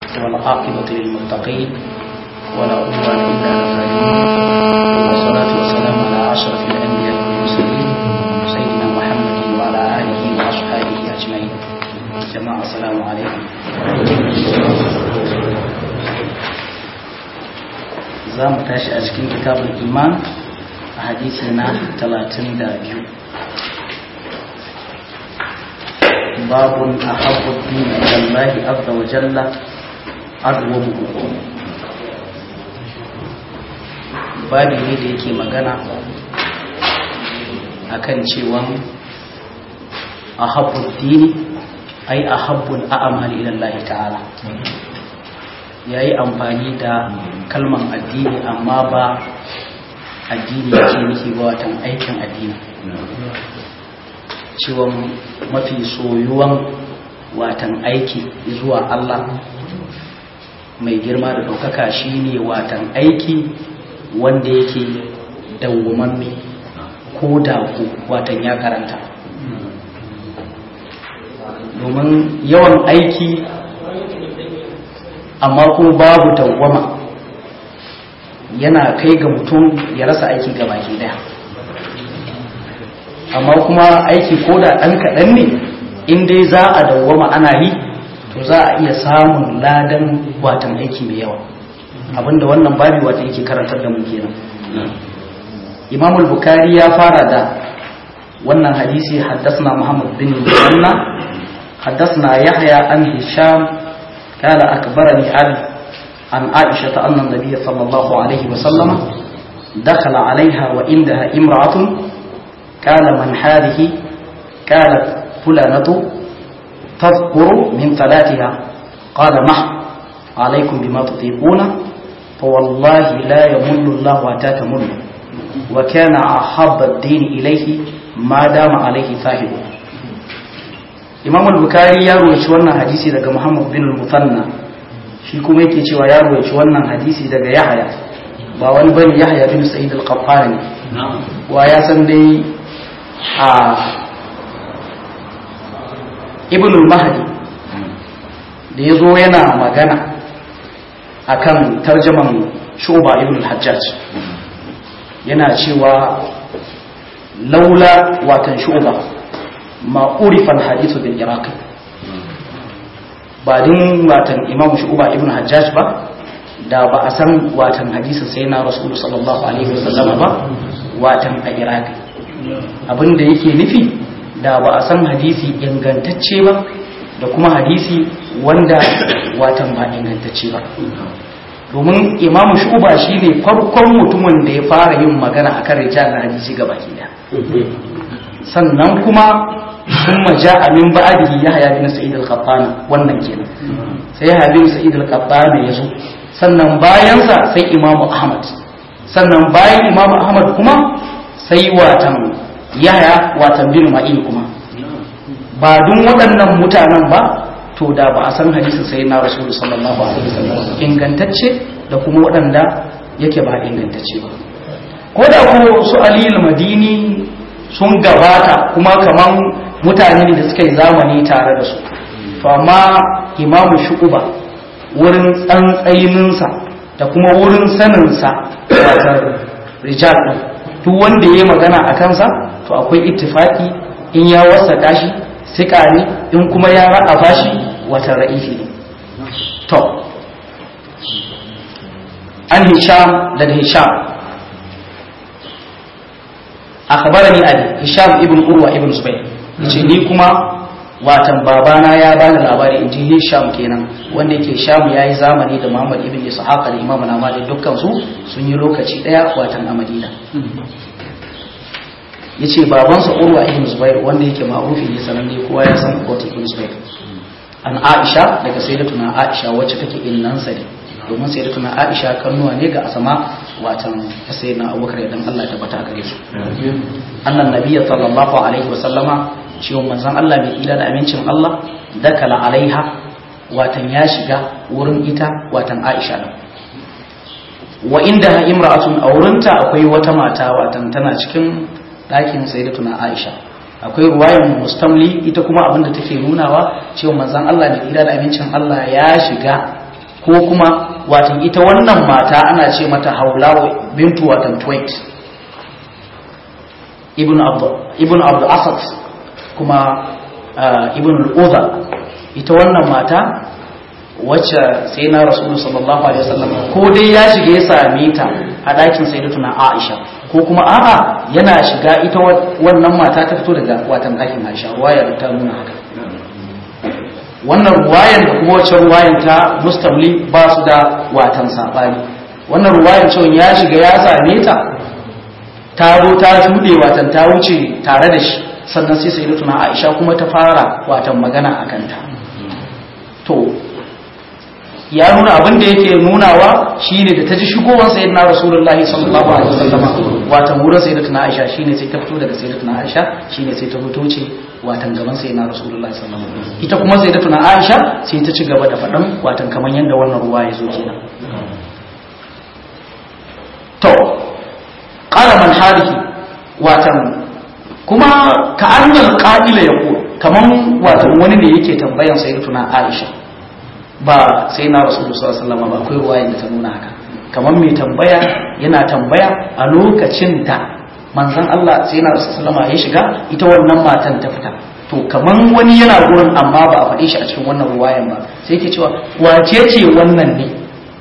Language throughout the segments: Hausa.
والعاقبة للمتقين ولا عدوان إلا على الظالمين والصلاة والسلام على أشرف الأنبياء والمرسلين سيدنا محمد وعلى آله وأصحابه أجمعين جماعة السلام عليكم za mu tashi a cikin kitabul iman a hadisi na 32 babun a haɓu dini ilallahi azza wa jalla azwamuhu babi ne da yake magana akan cewa a haɓu dini ai a haɓun a'amali ilallahi ta'ala ya yi amfani da kalman addini amma ba addini yake nufi ba watan aikin addini cewa mafi soyuwan watan aiki zuwa Allah mai girma da ɗaukaka shine watan aiki wanda yake dawwamanme ko da ku watan ya karanta domin yawan aiki amma kuma babu dawwama yana kai ga mutum ya rasa aiki ga baki daya amma kuma aiki ko da ɗan kaɗan ne in dai za a dawwama ana yi to za a iya samun ladan watan aiki mai yawa abinda wannan babi wata yake karantar da mu kenan imam al-bukhari ya fara da wannan hadisi haddasna muhammad bin musanna haddasna yahya an hisham قال أكبرني علي عن عائشة أن النبي صلى الله عليه وسلم دخل عليها وعندها امرأة قال من هذه قالت فلانة تذكر من ثلاثها قال مح عليكم بما تطيقون فوالله لا يمل الله حتى تمل وكان أحب الدين إليه ما دام عليه صاحبه imam al-bukhari ya roci wannan hadisi daga muhammad bin al-musanna shi kuma yake cewa ya roci wannan hadisi daga yahya ba wani bane yahya bin sa'id al-qaffani wa ya san dai a ibn al-mahdi da yazo yana magana akan tarjaman shuba ibn al-hajjaj yana cewa laula watan shuba ma urifan hadithu bil iraqi ba din watan imamu shu'ba ibn hajjaj ba da ba a san watan hadisin sai na rasulu sallallahu alaihi wasallam ba watan a iraqi abinda yake nufi da ba a san hadisi ingantacce ba da kuma hadisi wanda watan ba ingantacce ba domin imamu shu'ba shine farkon mutumin da ya fara yin magana akan rijal na hadisi gabaki daya sannan kuma ثم جاء من بعده يحيى بن سعيد القطان wannan kenan sai Yahya bin Sa'id al-Qattan yazo sannan bayansa sai Imam Ahmad sannan bayan Imam Ahmad kuma sai watan Yahya watan bin Ma'in kuma ba dun waɗannan mutanen ba to da ba a san hadisin sai na Rasul sallallahu alaihi wasallam ingantacce da kuma waɗanda yake ba ingantacce ba ko da ko su Ali al-Madini sun gabata kuma kaman mutane ne da suka yi zamani tare da su to amma imamu shu'uba wurin tsantsayininsa da kuma wurin saninsa watar rijal ɗin duk wanda ya yi magana a kansa to akwai ittifaki in ya wasa shi sika ne in kuma ya ra'a shi wata ra'ifi ne to an hisham daga hisham akhbarani ali hisham ibn urwa ibn zubair yace ni kuma watan babana ya bani labari in ji hisham kenan wanda yake sham ya yi zamani da muhammad ibn ishaq da imam na malik dukkan su sun yi lokaci daya watan a madina yace babansa urwa ibn zubair wanda yake ma'rufi ne sanan ne kowa ya san ko ibn zubair an aisha daga sayyidatuna aisha wacce take innansa ne domin sayyidatuna aisha kannuwa ne ga asama watan sayyidina abubakar dan Allah ya tabbata gare su annan nabiyyi sallallahu alaihi wa sallama cewa manzon Allah mai ila da amincin Allah dakala alaiha watan ya shiga wurin ita watan Aisha din wa inda imra'atun aurinta akwai wata mata watan tana cikin ɗakin sayyidatuna Aisha akwai ruwayan mustamli ita kuma abinda take nunawa cewa manzon Allah mai ila da amincin Allah ya shiga ko kuma watan ita wannan mata ana ce mata haulawa bintu watan tuwait ibn abdu asad kuma ibn al'udha ita wannan mata wacce sai na rasulu sallallahu alaihi wasallam ko dai ya shiga ya same ta a ɗakin sayyidatuna aisha ko kuma a'a yana shiga ita wannan mata ta fito daga watan ɗakin aisha wayar ta nuna haka wannan ruwayan da kuma wacce ruwayan ta mustamli ba su da watan saɓani wannan ruwayan cewa ya shiga ya same ta ta zo ta shuɗe watan ta wuce tare da shi sannan sai sai tuna aisha kuma ta fara watan magana a kanta to ya nuna abin da yake nunawa shine da ta ji shigowar sayyidina rasulullahi sallallahu alaihi wasallam watan wurin sayyidatuna aisha shine sai ta fito daga sayyidatuna aisha shine sai ta fito ce watan gaban sayyidina rasulullahi sallallahu alaihi wasallam ita kuma sayyidatuna aisha sai ta ci gaba da faɗan watan kaman yanda wannan ruwa ya zo kenan to qala man halihi watan kuma ka annal qa'ila yaqul kaman watan wani ne yake tambayan sayyidatuna aisha ba sai na rasulullah sallallahu alaihi wasallam ba akwai ruwayan da ta nuna haka kamar mai tambaya yana tambaya a lokacin da manzon Allah sai na rasulullah ya shiga ita wannan matan ta fita to kaman wani yana gurin amma ba a faɗe shi a cikin wannan ruwayan ba sai yake cewa wace ce wannan ne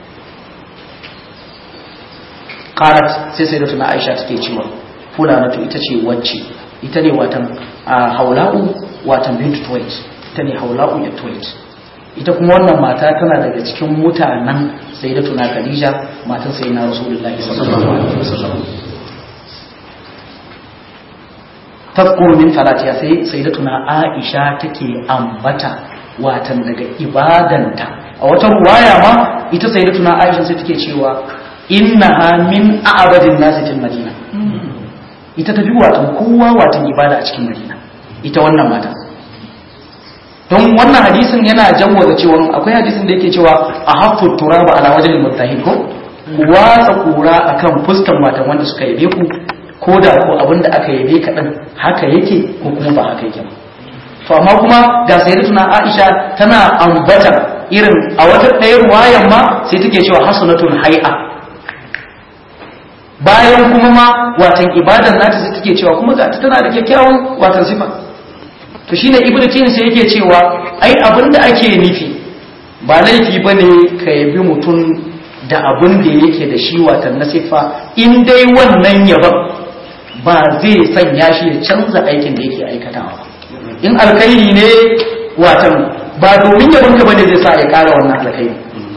qalat sai sai da Aisha take cewa fulanatu ita ce wacce ita ne watan haula'u watan bintu tuwait ita ne haula'u ya tuwait ita kuma wannan mata tana daga cikin mutanen sayyidatuna Khadija matan sayyidina Rasulullahi sallallahu alaihi wasallam tafkur min salatiya sai sayyidatuna Aisha take ambata watan daga ibadanta a wata ruwaya ma ita sayyidatuna Aisha sai take cewa innaha min a'badin nasi fil madina ita ta bi watan kowa watan ibada a cikin madina ita wannan mata don wannan hadisin yana jawwaza cewa akwai hadisin da yake cewa a haffu turaba ala wajen mutahin ko ku watsa kura akan fuskan matan wanda suka yabe ku ko da ko abin da aka yabe kaɗan haka yake ko kuma ba haka yake ba to amma kuma ga sayyidatuna Aisha tana ambata irin a wata ɗaya ruwayan ma sai take cewa hasanatun hay'a bayan kuma ma watan ibadan nata sai take cewa kuma ga tana da kyakkyawan watan sifa to shine ibnu tin sai yake cewa ai abinda ake nufi ba laifi bane ka yabi mutum da abin da yake da shi watan na sifa in dai wannan yaban ba zai sanya shi ya canza aikin da yake aikatawa in alkhairi ne watan ba domin yabon ka bane zai sa ya kara wannan alkhairi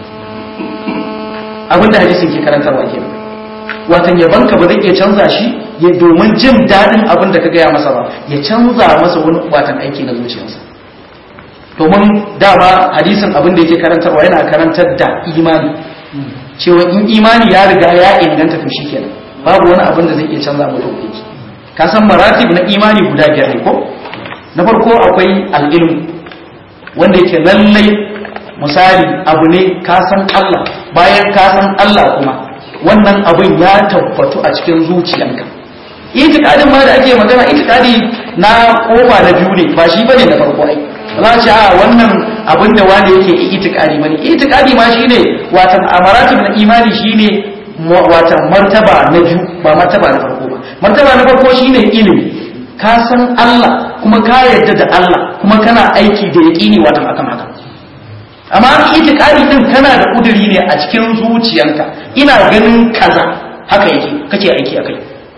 abinda hadisin ke karantarwa kenan watan yabanka ba zai iya canza shi ya domin jin daɗin abin da ka gaya masa ba ya canza masa wani watan aiki na zuciyarsa domin dama hadisin abin da yake karantarwa yana karantar da imani cewa in imani ya riga ya inganta to shi kenan babu wani abin da zai iya canza mata hukunci ka san maratib na imani guda biyar ne ko na farko akwai al'ilmu wanda yake lallai misali abu ne ka san Allah bayan ka san Allah kuma wannan abin ya tabbatu a cikin zuciyanka itikadin ma da ake magana itikadi na kofa na biyu ne ba shi bane na farko ai za ce a wannan abin da wanda yake itikadi bane itikadi ma shine watan amaratib na imani shine watan martaba na biyu ba martaba na farko ba martaba na farko shine ilimi ka san Allah kuma ka yarda da Allah kuma kana aiki da yaqini watan akan haka amma itikadi din kana da kuduri ne a cikin zuciyanka ina ganin kaza haka yake kake aiki akai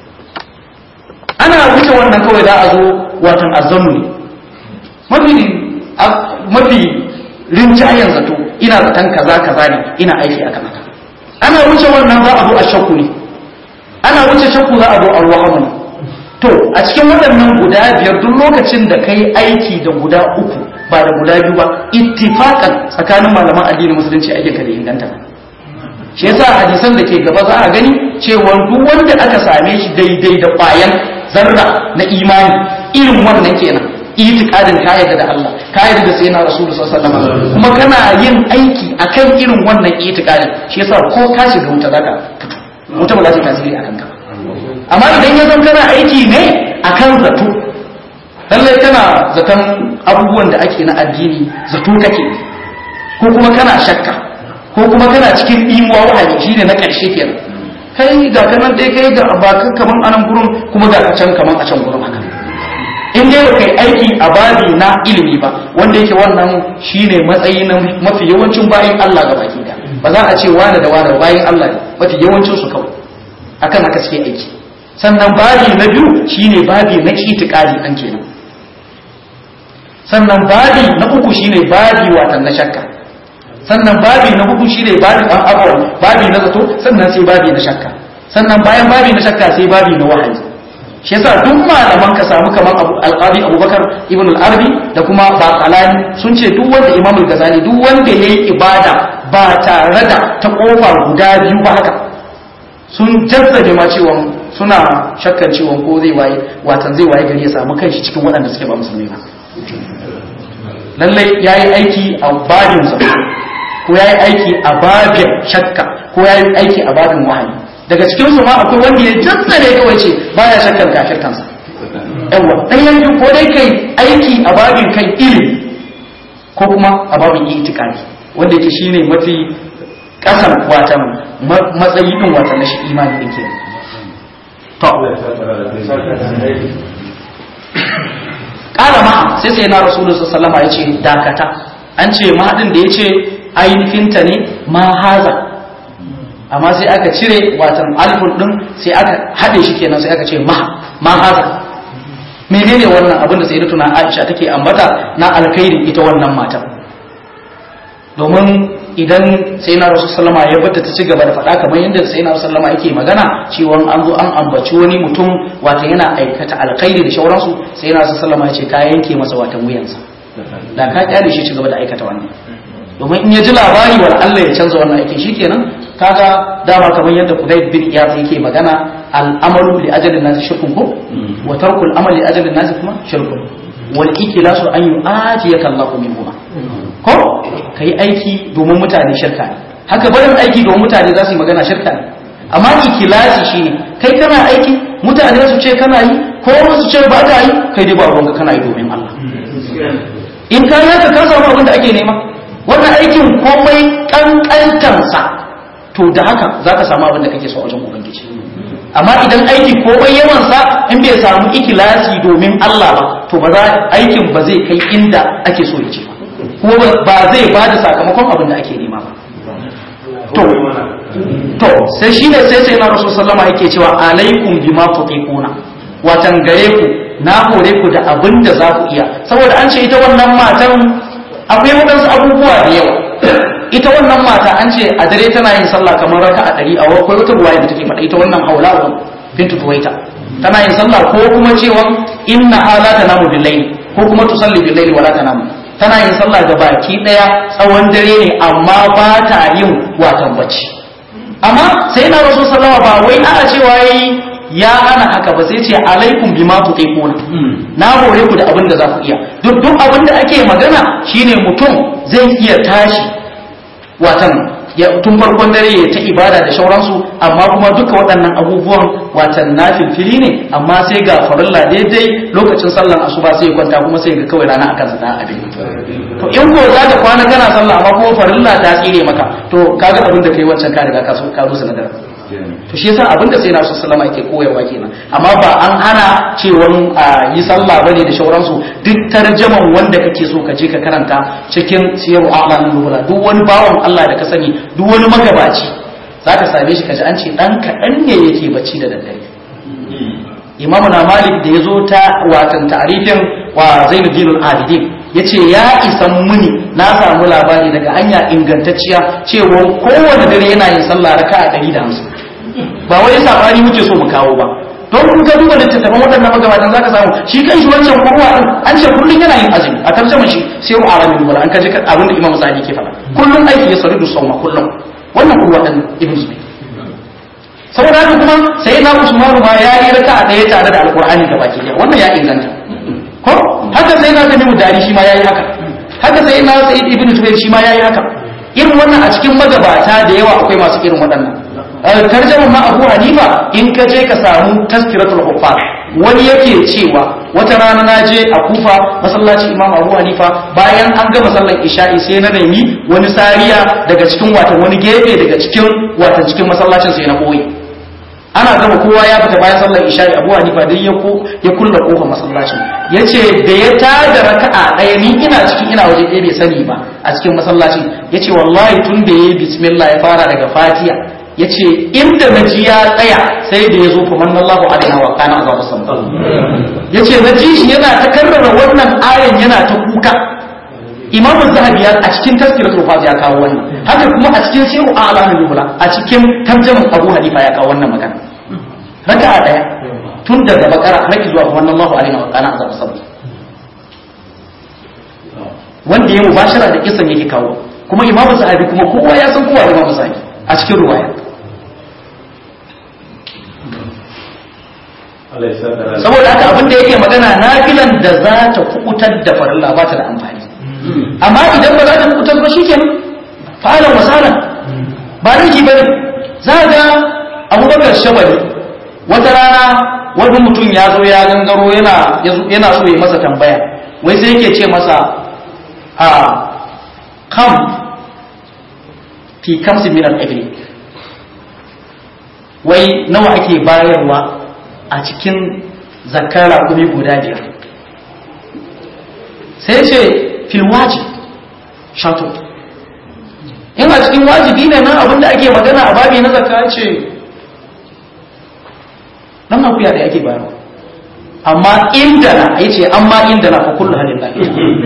ana wuce wannan kawai za a zo watan azzanu ne mafi mafi rinjayen zato ina zaton kaza kaza ne ina aiki akan haka ana wuce wannan za a zo a shakku ne ana wuce shakku za a zo alwahamu ne to a cikin waɗannan guda biyar duk lokacin da kai aiki da guda uku ba da guda biyu ba ittifaqan tsakanin malaman addinin musulunci ayyuka da inganta shi yasa hadisan da ke gaba za a gani cewa duk wanda aka same shi daidai da ƙwayan zarra na imani irin wannan kenan itikadin ka yarda da Allah ka yarda da sayyidina rasulullah sallallahu alaihi wasallam kuma kana yin aiki akan irin wannan itikadin shi yasa ko ka shiga wuta zaka fito wuta ba za ta tasiri akan ka amma idan ya zama kana aiki ne akan zato lallai kana zaton abubuwan da ake na addini zato kake ko kuma kana shakka ko kuma kana cikin imuwa wahayi shine na ƙarshe kenan kai ga kanan dai kai ga bakan kaman anan gurin kuma ga can kaman a can gurin haka in dai kai aiki a babi na ilimi ba wanda yake wannan shine matsayi na mafi yawancin bayin Allah ga baki da ba za a ce wani da wani bayin Allah ne mafi yawancin su kawai akan haka suke aiki sannan babi na biyu shine babi na itikadi an kenan sannan babi na uku shine babi watan na shakka sannan babi na hudu shine babi an abawa babi na zato sannan sai babi na shakka sannan bayan babi na shakka sai babi na wahayi shi yasa duk malaman ka samu kaman Abu Al-Qadi Abubakar Ibn Al-Arabi da kuma Baqalani sun ce duk wanda Imam Al-Ghazali duk wanda yayi ibada ba tare da ta kofa guda biyu ba haka sun jazzabe ma cewa suna shakkan cewa ko zai waye watan zai waye gari ya samu kanshi cikin waɗanda suke ba musulmi ba lallai yayi aiki a babin sa ko yayi aiki a babin shakka ko yayi aiki a babin wahayi daga cikin su ma akwai wanda ya jazzare kawai ce baya shakkan kafirtansa yawa ɗayan biyu ko dai kai aiki a babin kai ilimi ko kuma a babin itikadi wanda yake shine mafi kasan watan matsayi din watan na shi imani din kenan to kala ma sai sai na rasulullahi sallallahu alaihi wasallam ya ce dakata an ce ma din da yace ainihinta ne ma haza amma sai aka cire watan alifun din sai aka haɗe shi kenan sai aka ce ma ma haza menene wannan abin da sayyidatuna Aisha take ambata na alkhairi ita wannan matan domin idan sai na rasu sallama ya bata ta ci gaba da faɗa kamar yadda sai na sallama yake magana cewa an zo an ambaci wani mutum wata yana aikata alkhairi da shauransu sai na rasu sallama ya ce ka yanke masa watan wuyansa da ka kyale shi ci gaba da aikata wannan domin in ya ji labari wal Allah ya canza wannan aikin shikenan kaga dama kamar yadda Qudayt bin Iyad yake magana al-amalu li ajalin nas shirkun ko wa tarkul amali li ajalin nas kuma shirkun wal ikilasu an yu'atiyaka Allahu min huma ko kai aiki domin mutane shirka ne haka barin aiki domin mutane za su yi magana shirka ne amma ikilasi shine kai kana aiki mutane su ce kana yi ko su ce ba ka yi kai dai ba ruwanka kana yi domin Allah in ka yi haka ka samu abin da ake nema wannan aikin komai kankantansa to da haka za ka samu abin da kake so a wajen ubangiji amma idan aiki komai yawansa in bai samu ikilasi domin Allah ba to ba za aikin ba zai kai inda ake so ya ce ba kuma ba zai ba da sakamakon abin da ake nema ba to to sai shi ne sai sai na rasu sallama yake cewa alaikum bima tutiquna watan gare ku na hore ku da abin da za ku iya saboda an ce ita wannan matan akwai waɗansu abubuwa da yawa ita wannan mata an ce a dare tana yin sallah kamar raka a ɗari a akwai wata ruwaya da take faɗa ita wannan haula bintu tuwaita tana yin sallah ko kuma cewa inna hala tanamu billahi ko kuma tusalli billahi wala tanamu tana yin sallah ga baki daya tsawon dare ne amma ba ta yin watan bacci amma sai na rasul sallama ba wai ana cewa yayi ya hana haka ba sai ce alaikum bima tutiquna na hore ku da abin da za ku iya duk duk abin da ake magana shine mutum zai iya tashi watan ya tun farkon dare ya ta ibada da shauransu amma kuma duka waɗannan abubuwan watan nafil fili ne amma sai ga farilla daidai lokacin sallan asuba sai ya kwanta kuma sai ga kawai rana akan sa abin to in ko za ka kwana kana sallah amma kuma farilla ta tsire maka to kaga abin da kai wancan ka riga ka so ka zo sanadar to shi yasa abin da sai na su sallama yake koyarwa kenan amma ba an hana cewa a yi sallah bane da shauransu duk tarjaman wanda kake so ka je ka karanta cikin siyaru a'lamin nubula duk wani bawan Allah da ka sani duk wani magabaci zaka same shi kaji an ce dan kaɗan ne yake bacci da daddare imamu na malik da ya zo ta watan ta'arifin wa zainuddin al-abidin ya ce ya isan muni na samu labari daga hanya ingantacciya cewa kowane dare yana yin sallah raka a ɗari da hamsin ba wai sabani muke so mu kawo ba don kun ga duba littattafan waɗannan magabatan zaka samu shi kan shi wancan kurwa din an ce kullun yana yin azumi a tarjaman shi sai wa aramin wala an kaje abin da imam sadi ke faɗa kullun aiki ya saridu sauma kullun wannan kurwa din ibn zubayr saboda haka kuma sai na usmanu ma ya yi raka a ɗaya tare da alqur'ani gaba ki wannan ya inganta ko haka sai na tamimu dari shi ma yayi haka haka sai na sa'id ibn zubair shi ma yayi haka irin wannan a cikin magabata da yawa akwai masu irin waɗannan tarjama ma abu hanifa in ka je ka samu taskiratul huffaz wani yake cewa wata rana na je a kufa masallaci imam abu hanifa bayan an gama sallar isha'i sai na nemi wani sariya daga cikin watan wani gefe daga cikin watan cikin masallacin sai na koyi ana gama kowa ya fita bayan sallar isha'i abu hanifa dai ya ko ya kulla kofar masallacin yace da ya tada raka'a ɗaya ni ina cikin ina waje ɗaya bai sani ba a cikin masallacin yace wallahi tun da yayi bismillah ya fara daga fatiha yace inda naji ya tsaya sai da ya zo fa manallahu alaina wa kana azabu sama yace naji shi yana ta karrara wannan ayan yana ta kuka imam zahabi ya a cikin tazkiratul faz ya kawo wannan haka kuma a cikin siru a'lamul nubula a cikin tarjaman abu hanifa ya kawo wannan magana raka'a daya tun daga bakara har zuwa wannan Allahu alaihi wa kana azab sabr wanda ya mubashara da kisan yake kawo kuma imam zahabi kuma kowa ya san kowa imam zahabi a cikin ruwaya saboda haka abin da yake magana nafilan da za ta kubutar da farilla ba ta da amfani amma idan ba za ta kubutar ba shikenan fa'alan wasalan ba laifi bane za ga abubakar shabari wata rana wani mutum ya zo ya gangaro yana yana so ya masa tambaya wai sai yake ce masa a kam fi kamsi min al wai nawa ake bayarwa a cikin zakar raƙumi guda biyar sai ce filwaji shato in a cikin wajibi ne nan abinda ake magana a babi na zakka ce nan akuya da ake bayarwa amma inda na ya ce amma inda na fa kullu halin lafi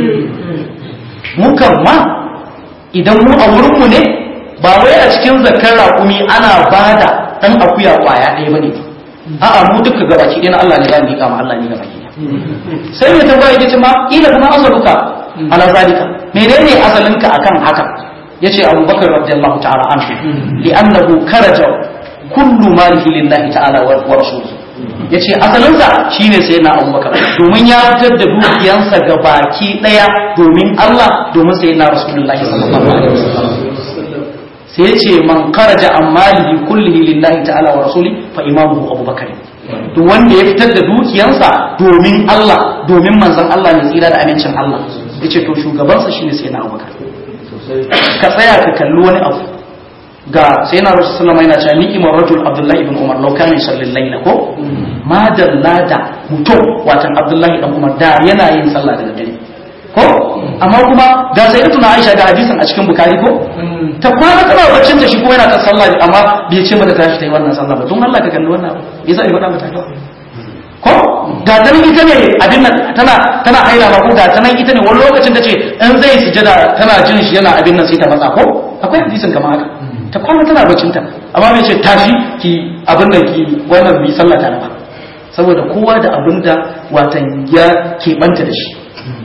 mukan ma idan mu a wurinmu ne ba wai a cikin zakar raƙumi ana bada ɗan akuya ƙwaya ɗaya ba ne a'a mu duka gaba ki na Allah ne za mu yi kama Allah ne gaba ki sai mai tambaya yace ma ila kuma asaluka ala zalika menene asalinka akan haka yace Abu Bakar radiyallahu ta'ala anhu li'annahu karaja kullu malihi lillahi ta'ala wa rasulihi yace asalinsa shine sai na Abu Bakar domin ya fitar da dukiyansa ga baki daya domin Allah domin sai na Rasulullahi sallallahu alaihi wasallam sai ya ce man karaja an malihi kullihi lillahi ta'ala wa rasuli fa imamuhu abubakar to wanda ya fitar da dukiyansa domin Allah domin manzon Allah ne tsira da amincin Allah yace to shugabansa shine sai na abubakar ka tsaya ka kalli wani abu ga sai na rasul sallama yana cewa ni'imar rajul abdullahi ibn umar law kana yusallil layla ko ma dalla da mutum watan abdullahi ibn umar da yana yin sallah da dare ko amma kuma ga sai tuna Aisha ga hadisin a cikin Bukhari ko ta kwana tana baccin ta shi kuma yana kan sallah amma bai ce mata tashi ta yi wannan sallah ba don Allah ka kalli wannan yasa ya faɗa mata ka ko ga ta nan ita ne abin nan tana tana haila ba ko ga ta nan ita ne wani lokacin ta ce in zai sujada tana jin shi yana abin nan sai ta matsa ko akwai hadisin kamar haka ta kwana tana baccin ta amma bai ce tashi ki abin nan ki wannan bi sallah ta ba saboda kowa da abin da watan ya keɓanta da shi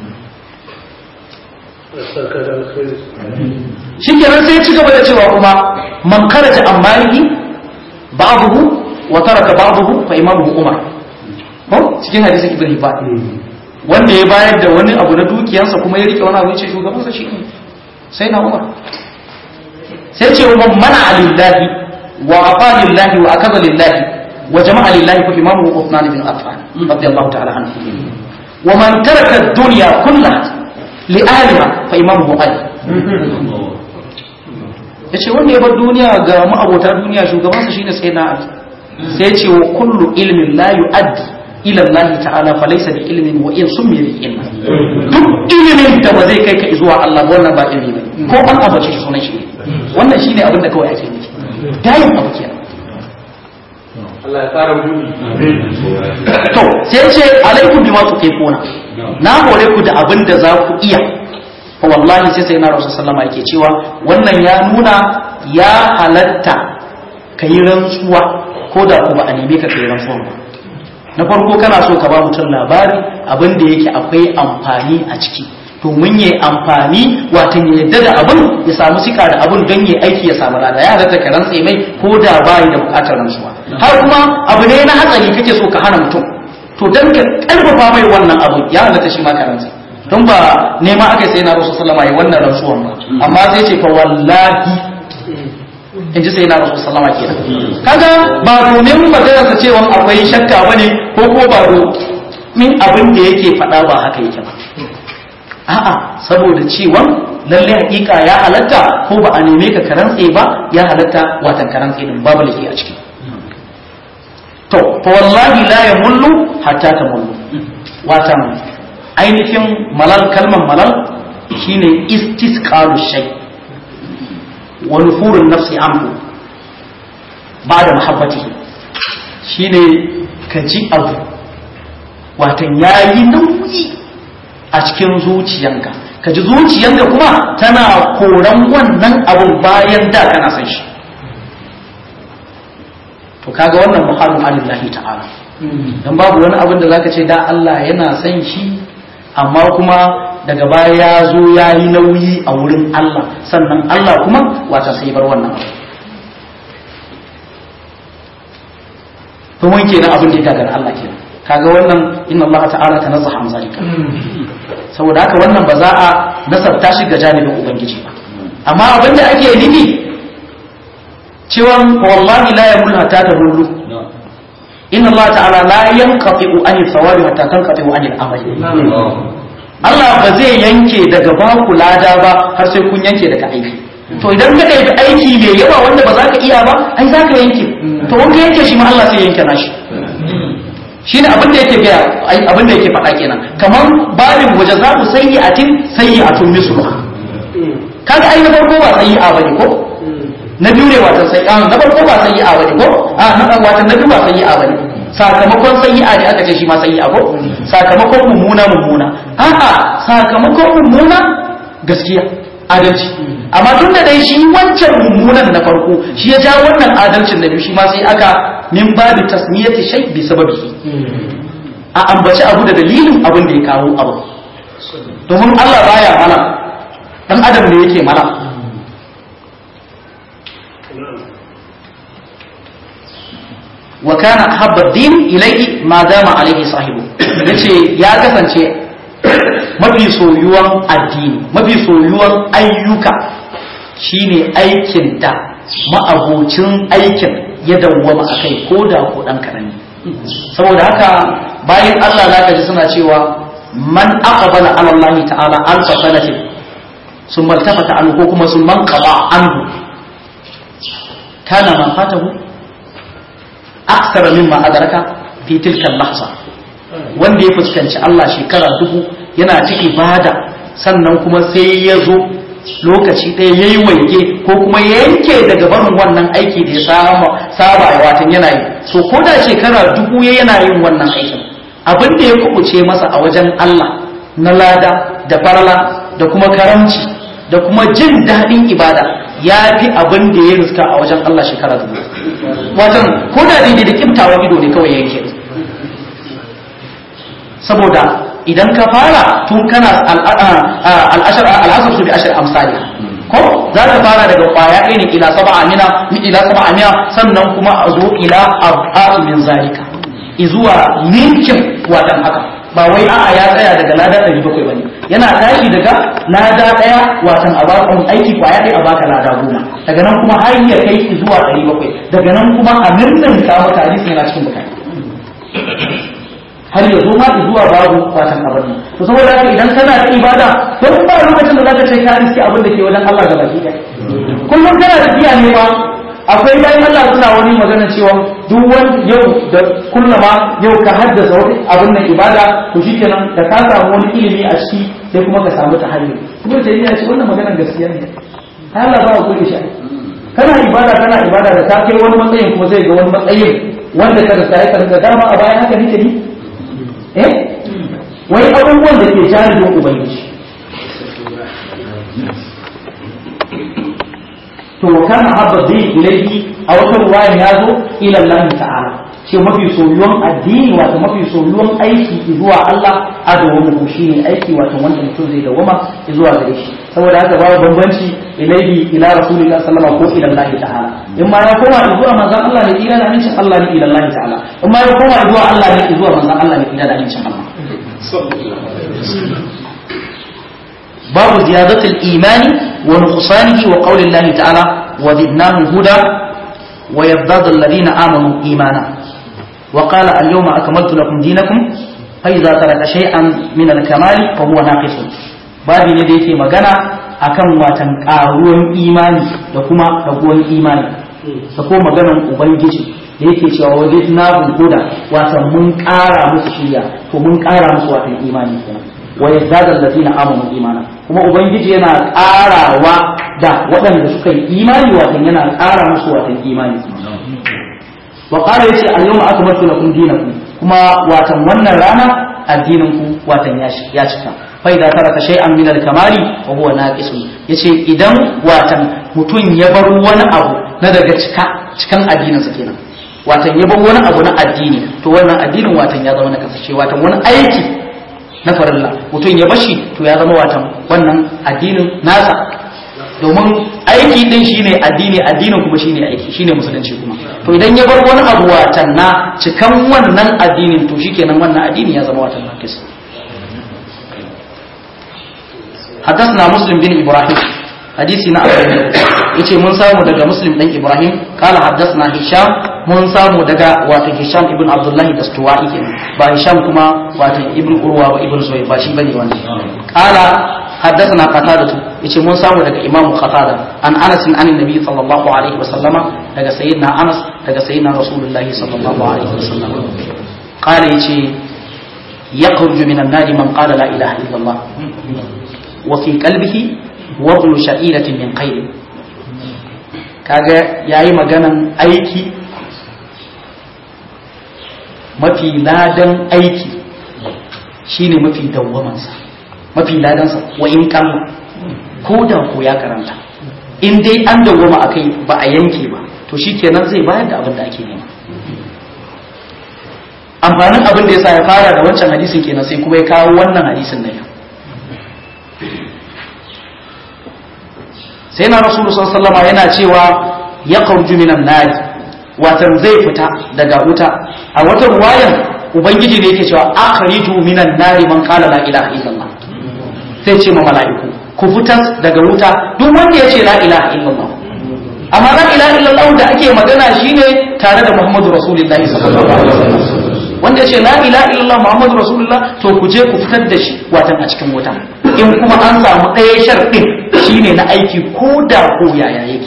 shi kenan sai ci gaba da cewa kuma man karaja an maliki ba'dahu wa taraka ba'dahu fa imamuhu umar ko cikin hadisin ibn hibban wanda ya bayar da wani abu na dukiyarsa kuma ya rike wani abu ya ce shugabansa shi ne sai na umar sai ce wa mana lillahi wa afa lillahi wa akaza lillahi wa jama'a lillahi fa imamuhu uthman bin affan radiyallahu ta'ala anhu wa man taraka ad-dunya kullaha li'alima fa imamuhu ali yace wanda ya bar duniya ga ma'abota duniya shugabansa shine sai na ali sai yace wa kullu ilmin la yu'addi ila Allah ta'ala fa laysa bi ilmin wa in summi bi ilmin duk ilimin da ba zai kai ka zuwa Allah wannan ba ilimi bane ko an abace shi sunan shi wannan shine abin da kawai ake nufi dayin abu kenan Allah ya fara buɗi. to sai ce alaikum bima tuqifuna na hore ku da abin da za ku iya fa wallahi sai sai na rasul sallama yake cewa wannan ya nuna ya halatta kai rantsuwa ko da ku ba a neme ka kai rantsuwa ba na farko kana so ka ba mutum labari abin da yake akwai amfani a ciki domin ya amfani watan ya yadda da abin ya samu sika da abin don ya aiki ya samu rada ya halatta ka rantse mai ko da bayi da bukatar rantsuwa har kuma abu ne na hatsari kake so ka hana mutum to dan ka karfafa mai wannan abu ya halatta shi ma ka rantse don ba nema aka sai na rasu sallama ya wannan rantsuwan ba amma zai ce fa wallahi in ji sai na rasu sallama kenan kaga ba domin maganarsa cewa akwai shakka bane ko ko ba min abin da yake faɗa ba haka yake ba a'a saboda cewa lalle hakika ya halatta ko ba a neme ka karantse ba ya halatta watan karantse din babu laifi a ciki to fa wallahi la yamullu hatta tamullu watan ainihin malal kalman malal shine istisqalu shay wa nufurun nafsi anhu ba'da mahabbatihi shine ka ji abu watan yayi nauyi a cikin zuciyanka ka ji zuciyanka kuma tana koran wannan abun bayan da kana san shi to kaga wannan muhallu alillahi ta'ala dan babu wani abin da zaka ce da Allah yana san shi amma kuma daga baya ya zo ya yi nauyi a wurin Allah sannan Allah kuma wata sai bar wannan abu to mun kenan abin da ya gagara Allah kenan kaga wannan inna Allah ta'ala tanazzaha an zalika saboda haka wannan ba za a nasabta shi ga janibin ubangiji ba amma abin da ake nufi cewa wallahi la yamul hatta tabullu inna Allah ta'ala la yanqati'u an thawabi hatta tanqati'u an al-amali Allah ba zai yanke daga baku lada ba har sai kun yanke daga aiki to idan ka ɗaibi aiki mai yawa wanda ba za ka iya ba ai za ka yanke to wanda yanke shi ma Allah sai yanke nashi shi ne abin da yake gaya abin da yake faɗa kenan kamar babin waje za ku sayi a tin sayi a tun misluha kaga ai na farko ba sayi a bane ko na biyu ne watan sai a na farko ba sayi a bane ko a na watan na biyu ba sayi a bane sakamakon sayi a ne aka ce shi ma sayi a ko sakamakon mummuna mummuna a'a sakamakon mummuna gaskiya adalci amma tun da dai shi wancan mummunan na farko shi ya ja wannan adalcin na biyu shi ma sai aka min babu tasmiyati shay bi sababi a ambaci abu da dalilin abin da ya kawo abu domin Allah baya mana dan adam ne yake mana wa kana habba din ilayhi ma dama alaihi sahibu yace ya kasance mafi soyuwan addini mafi soyuwan ayyuka shine aikin da ma'abocin aikin ya dawwama a kai ko da ko ɗan kaɗan saboda haka bayan Allah za ka ji suna cewa man aqbala ala Allah ta'ala alfa sanatin sun maltafata anhu ko kuma sun man qaba anhu kana ma fatahu aksara mimma adraka fi tilka lahza wanda ya fuskanci Allah shekara dubu yana ta ibada sannan kuma sai ya zo lokaci ɗaya ya yi waike ko kuma ya yanke daga barin wannan aiki da ya saba saba ya watan yana yi so ko da shekara dubu ya yana yin wannan aikin abin da ya kubuce masa a wajen Allah na lada da farla da kuma karamci da kuma jin daɗin ibada ya fi abin da ya riska a wajen Allah shekara dubu watan ko da daidai da kimtawan ido ne kawai yanke saboda idan ka fara tun kana al'ashar al'asar su bi ashar amsali ko za ka fara daga kwaya ɗaya ne ila saba amina ila saba amina sannan kuma a zo ila abu min zalika izuwa ninkin watan haka ba wai a'a ya tsaya daga lada ɗari bakwai bane yana tashi daga lada ɗaya watan a baka aiki kwaya ɗaya a baka lada goma daga nan kuma har ya kai zuwa ɗari bakwai daga nan kuma a ninnin ka maka hadisi yana cikin bukari har ya zo ma zuwa babu fatan abin nan to saboda haka idan kana da ibada don ba lokacin da zaka ce ka riski abin da ke wajen Allah ga baki ɗaya kullum kana tafiya ne ba akwai bayan Allah suna wani magana cewa duk wani yau da kullama yau ka haddasa wani abin nan ibada to shikenan da ka samu wani ilimi a ciki sai kuma ka samu ta hanyar kuma sai ya ce wannan maganar gaskiya ne Allah ba ku da shi kana ibada kana ibada da ka kai wani matsayin kuma zai ga wani matsayin wanda ka da sai ka dama a bayan haka nake ni eh wai abubuwan da ke janibin ubangiji to kana habba zai ilaihi a wata ruwayan ya zo ila Allah ta'ala ce mafi soyuwan addini wato mafi soyuwan aiki zuwa Allah a dawamu shi ne aiki wato wanda mutum zai dawama zuwa gare shi saboda haka babu bambanci ilaihi ila rasulillah sallallahu ko ila Allah ta'ala in ma ya koma zuwa manzon Allah ne ila da amincin Allah ne ila Allah ta'ala in ma ya koma zuwa Allah ne zuwa manzon Allah ne ila da amincin Allah babu ziyadatul imani wa nuqsanihi wa qawli Allah ta'ala wa zidnahum huda wa yazdadu alladhina amanu imana wa qala al-yawma akmaltu lakum dinakum fa idza taraka shay'an min al-kamali fa huwa naqisun babi ne da yake magana akan watan karuwan imani da kuma raguwan imani da ko maganan ubangiji da yake cewa waje na huda watan mun ƙara musu shirya to mun ƙara musu watan imani kenan wa yazdadal ladina amanu imana kuma ubangiji yana ƙarawa da waɗanda suka yi imani watan yana ƙara musu watan imani wa qala yace al-yawma akmaltu lakum dinakum kuma watan wannan rana addinin ku watan ya cika fa idza taraka shay'an min al-kamali wa huwa naqisun yace idan watan mutum ya bar wani abu na daga cika cikan addininsa kenan watan ya bar wani abu na addini to wannan addinin watan ya zama na kasashe watan wani aiki na farilla mutum ya bashi to ya zama watan wannan addinin nasa domin aiki din shine addini addinin kuma shine aiki shine musulunci kuma to idan ya bar wani abu watan na cikan wannan addinin to shikenan wannan addini ya zama watan nakis حدثنا مسلم بن إبراهيم hadisi na abu yace mun samu daga muslim dan ibrahim kala haddathna hisham mun samu daga wato hisham ibn abdullah dastuwai kenan ba hisham kuma wato ibn urwa ba ibn zubayr ba shi bane wannan kala haddathna qatada yace mun samu daga imam qatada an anas an annabi sallallahu alaihi wasallama daga sayyidina anas daga sayyidina rasulullahi sallallahu alaihi wasallama kala yace yakhruju minan nari man qala la ilaha illallah wa fi qalbihi wablu sha'iratin min khairin kaga yayi maganan aiki mafi ladan aiki shine mafi dawwamansa mafi ladansa wa in kalla ko da ko ya karanta in dai an dawwama akai ba a yanke ba to shikenan zai bayar da abin da ake nema amfanin abin da yasa ya fara da wancan hadisin kenan sai kuma ya kawo wannan hadisin na yau sai na rasulu sallama yana cewa ya kharju minan nari watan zai fita daga wuta a wata ruwayan ubangiji ne yake cewa akhriju minan nari man qala la ilaha illallah sai ce ma mala'iku ku fitar daga wuta duk wanda ya ce la ilaha illallah amma la ilaha illallah da ake magana shine tare da muhammadu rasulullahi sallallahu alaihi wasallam wanda ya ce la ilaha illallah muhammadu rasulullah to ku je ku fitar da shi watan a cikin wuta in kuma an samu ɗaya sharɗin shine na aiki ko da ko yaya yake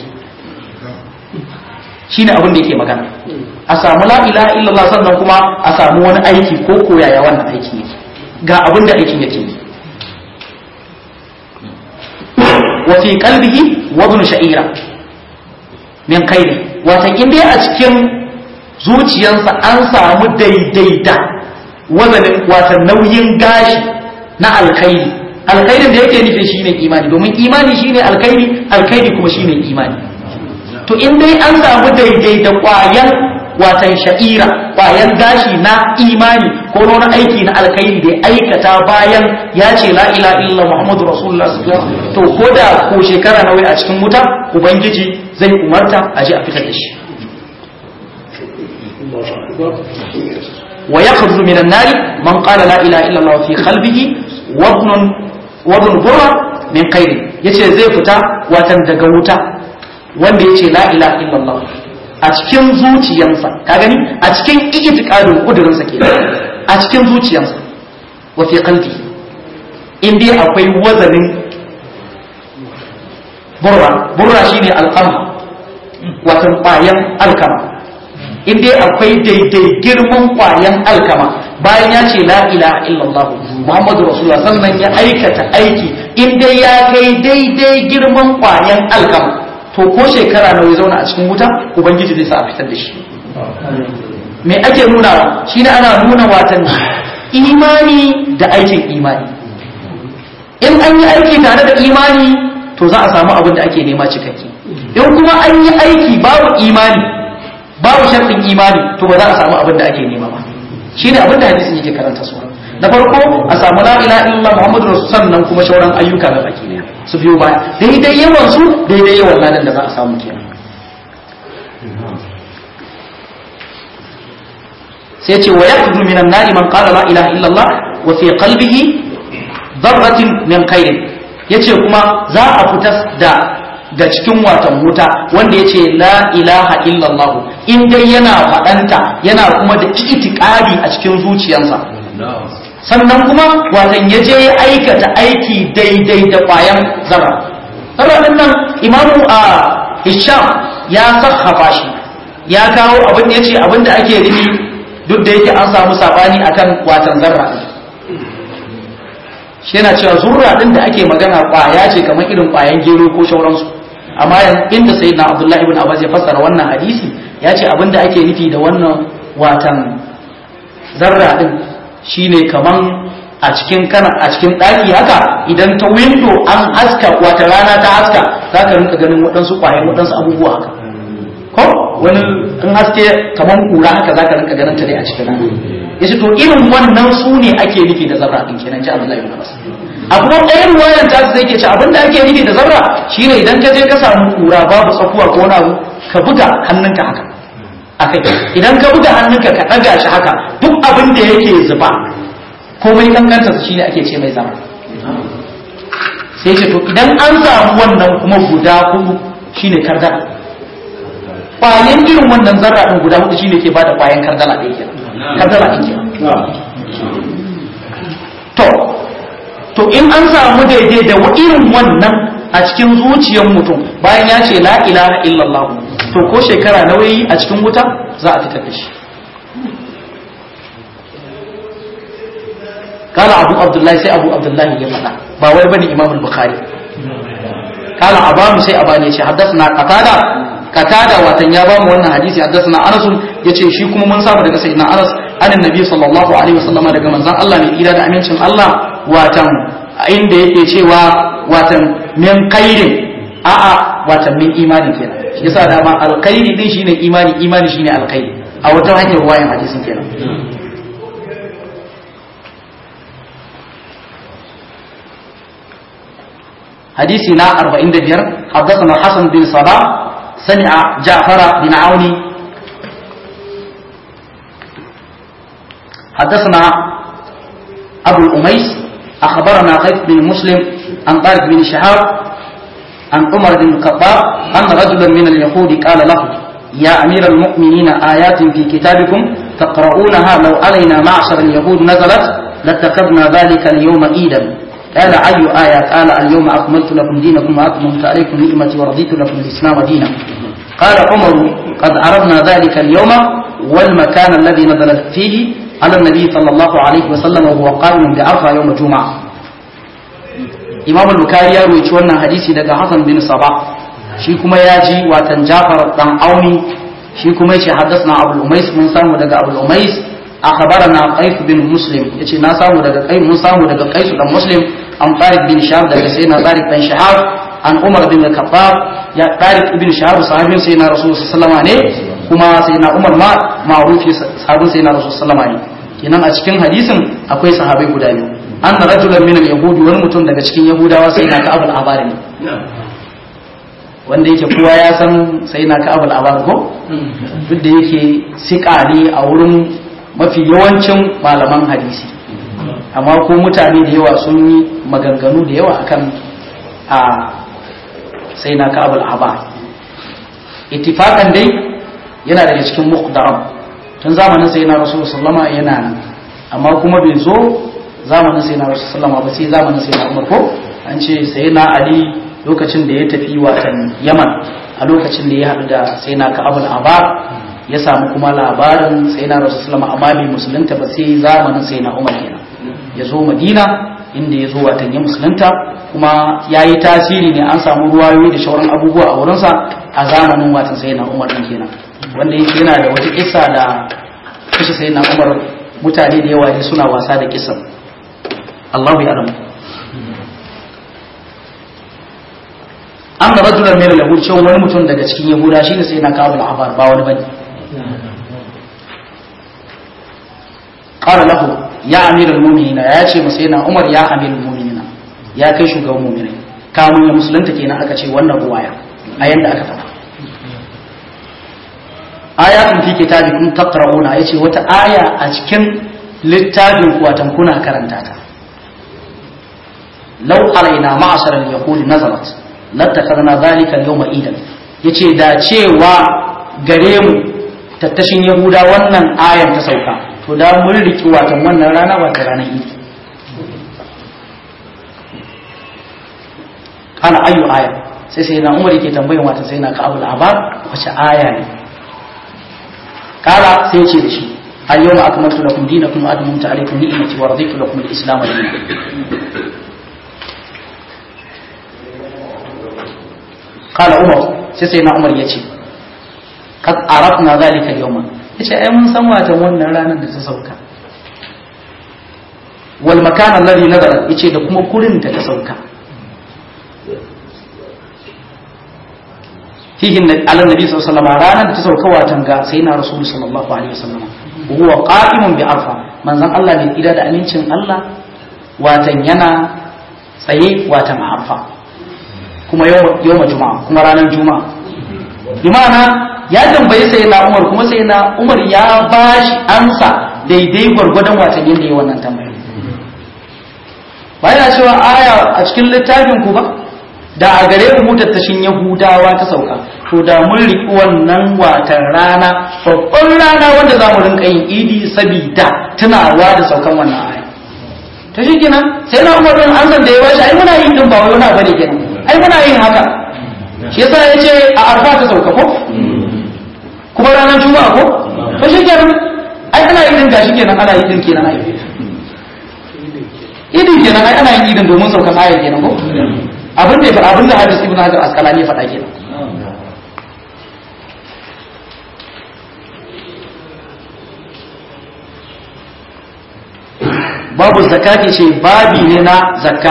shine abin da yake magana a samu la ilaha illallah sannan kuma a samu wani aiki ko ko yaya wannan aiki yake ga abin da aikin yake wa fi qalbihi wadun sha'ira min khairi watan in dai a cikin zuciyarsa an samu daidaita wazanin watan nauyin gashi na alkhairi alkhairin da yake nufi shine imani domin imani shine alkhairi alkhairi kuma shine imani to in dai an samu daidaita kwayan watan sha'ira kwayan gashi na imani ko wani aiki na alkhairi da ya aikata bayan ya ce la ilaha illa muhammadu rasulullah sallallahu alaihi to ko da ko shekara nawa a cikin wuta ubangiji zai umarta a je a fitar da shi ويخرج من النار من قال لا إله إلا الله في قلبه وابن وابن برة من خير yace zai fita watan daga wuta wanda yace la ilaha illallah a cikin zuciyarsa ka gani a cikin itiqadin kudurinsa kenan a cikin zuciyarsa wa fi qalbi in dai akwai wazanin burra burra shine alqama watan bayan alkama in dai akwai daidai girman kwayan alkama bayan ya ce la ilaha illallah muhammadu rasulullah sannan ya aikata aiki in dai ya kai daidai girman kwayan alkama to ko shekara nawa ya zauna a cikin wuta ubangiji zai sa a fitar da shi me ake nuna shi ne ana nuna watan imani da aikin imani in an yi aiki tare da imani to za a samu abin da ake nema cikakke in kuma an yi aiki babu imani babu sharɗin imani to ba za a samu abin da ake nema ba shi ne abin da hadisin yake karanta su na farko a samu la ilaha illallah muhammadu rasul sannan kuma shauran ayyuka na baki ne su biyo baya daidai yawan su daidai yawan ladan da za a samu kenan sai ce wa yakhruju minan nari man qala la ilaha illallah wa fi qalbihi dharratin min khairin yace kuma za a fitar da ga cikin watan wuta wanda yace la ilaha illallah in dai yana faɗanta yana kuma da itikadi a cikin zuciyarsa sannan kuma watan ya je ya aikata aiki daidai da ƙwayan zarra zarra din nan imamu a hisham ya sarrafa shi ya kawo abin da ya ce abin da ake nufi duk da yake an samu sabani akan watan zarra shi yana cewa zurra din da ake magana ƙwaya ce kamar irin ƙwayan gero ko shauransu amma inda sayyidina abdullahi ibn abbas ya fassara wannan hadisi ya ce abin da ake nufi da wannan watan zarra din shine kaman a cikin kana a cikin ɗaki haka idan ta window an haska wata rana ta haska za ka rinka ganin waɗansu ƙwayar waɗansu abubuwa haka ko wani in haske kaman kura haka za ka rinka ganin ta dai a cikin rana yace to irin wannan su ne ake nufi da zarra din kenan ji Abdullahi ibn Abbas a kuma ɗayan wayan ta sai ke ce abinda ake nufi da zarra shine idan ka je ka samu kura babu tsakuwa ko wani abu ka buga hannunka haka akai idan ka buga hannunka ka ɗaga shi haka duk abin da yake zuba komai kankanta su shine ake ce mai zama sai ce to idan an samu wannan kuma guda hudu shine kardala kwayan irin wannan zarra din guda hudu shine ke bada kwayan kardala ɗaya kenan kardala ɗin kenan to to in an samu daidai da irin wannan a cikin zuciyar mutum bayan ya ce la ilaha illallah to ko shekara nawa yi a cikin wuta za a fitar da shi قال أبو عبد الله سي أبو عبد الله يفعل باوي بني إمام البخاري قال أبام سي أباني يشي حدثنا قتادة قتادة واتن يابام وانا حديثي حدثنا أنس يشي شيكم من صاحب دقى سيدنا أنس أن النبي صلى الله عليه وسلم دقى من زان الله من إيراد أمين شم الله واتن عند يشي واتن من قيد a'a watan min imani kenan shi yasa dama alkhairi din shine imani imani shine alkhairi a wata hanyar ruwayan hadisin kenan حديثنا أربعين دبير حدثنا حسن بن صباح سمع جعفر بن عون حدثنا أبو الأميس أخبرنا قيس بن مسلم عن طارق بن شهاب عن عمر بن الخطاب أن رجلا من اليهود قال له يا أمير المؤمنين آيات في كتابكم تقرؤونها لو علينا معشر اليهود نزلت لاتخذنا ذلك اليوم عيدا قال أي آية قال اليوم أكملت لكم دينكم وأتممت عليكم نعمتي ورضيت لكم الإسلام دينا قال عمر قد عرفنا ذلك اليوم والمكان الذي نزلت فيه على النبي صلى الله عليه وسلم وهو قائم بعرفة يوم الجمعة إمام البكاري يروي wannan hadisi daga Hassan bin Sabah shi kuma ya ji watan Jafar dan Auni shi kuma yace haddathna Abu Umais mun samu daga Abu Umais akhbarana Qais bin Muslim yace na samu daga Qais mun samu daga Qais dan Muslim an Tariq bin Shahab daga sayyidina Tariq bin Shahab an Umar bin Khattab ya Tariq ibn Shahab sahabin sayyidina Rasul sallallahu ne kuma sayyidina Umar ma ma'rufi sahabin sayyidina Rasul sallallahu ne kenan a cikin hadisin akwai sahabai guda biyu anna rajulan min al-yahudi wani mutum daga cikin yahudawa sayyidina Ka'ab al-Abari ne wanda yake kowa ya san sayyidina Ka'ab al-Abari ko duk da yake siƙa ne a wurin mafi yawancin malaman hadisi amma ko mutane da yawa sun yi maganganu da yawa akan a sai na ka'abul aba ittifaqan dai yana daga cikin muqdaram tun zamanin sai na rasul sallama yana nan amma kuma bai zo zamanin sai na rasul sallama ba sai zamanin sai na umar ko an ce sai na ali lokacin da ya tafi watan yaman a lokacin da ya haɗu da sai na ka'abul aba ya samu kuma labarin sai na rasul sallama amma bai musulunta ba sai zamanin sai na umar kenan ya zo madina inda ya zo watan ya musulunta kuma ya yi tasiri ne an samu ruwayoyi da shauran abubuwa a wurinsa a zamanin watan sai na umar ɗin kenan wanda yake yana da wata kisa da kashe sai na umar mutane da yawa ne suna wasa da kisan Allahu ya alamu an da rajulan mai lahur cewa wani mutum daga cikin yahuda shine sai na kawo al'abar ba wani bane qala lahu ya amiral mu'minina ya ce masa yana umar ya amiral mu'minina ya kai shugaban mu'minai kamun ya musulunta kenan aka ce wannan ruwaya a yanda aka faɗa ayatun fi kitabikum taqra'una yace wata aya a cikin littafin ku watan kuna karanta ta law alaina ma'ashar al-yahudi nazalat lattakarna zalika yawma idan yace da cewa gare mu tattashin yahuda wannan ayan ta sauka to da mun riki watan wannan rana wata ranar idi kana ayu aya sai sai na umar yake tambayin wata sai na ka'abul abar wace aya ne kala sai ce da shi al-yawma akmaltu lakum dinakum wa atmamtu alaykum ni'mati wa raditu lakum al-islam dinan kala umar sai sai na umar yace kad arafna zalika al-yawma yace ai mun san watan wannan ranar da ta sauka wal makan alladhi nazarat yace da kuma kurin da ta sauka fihi ala nabi sallallahu alaihi wasallam ranar da ta sauka watan ga sai na rasul sallallahu alaihi wasallam huwa qa'imun bi arfa manzon Allah ne ida da amincin Allah watan yana tsaye watan a arfa kuma yawma juma'a kuma ranar juma'a imana ya tambaye sai na umar kuma sai na umar ya bashi amsa daidai gwargwadon watan yadda ya wannan tambaya ba yana cewa aya a cikin littafin ku ba da a gare mu tattashin yahudawa ta sauka to da mun riƙi wannan watan rana babban rana wanda za mu rinka yin idi sabida tunawa da saukan wannan aya ta shi kenan sai na umar din an san da ya bashi ai muna yin din ba wai wani bane kenan ai muna yin haka shi yasa ya ce a arfa ta sauka ko kuma ranar juma'a ko to shi kenan ai ana yin din gashi kenan ana yin din kenan ai idin kenan ai ana yin idin domin saukan ayar kenan ko abin da abin da hadis ibn hajar asqalani ya faɗa kenan babu zakati ce babi ne na zakka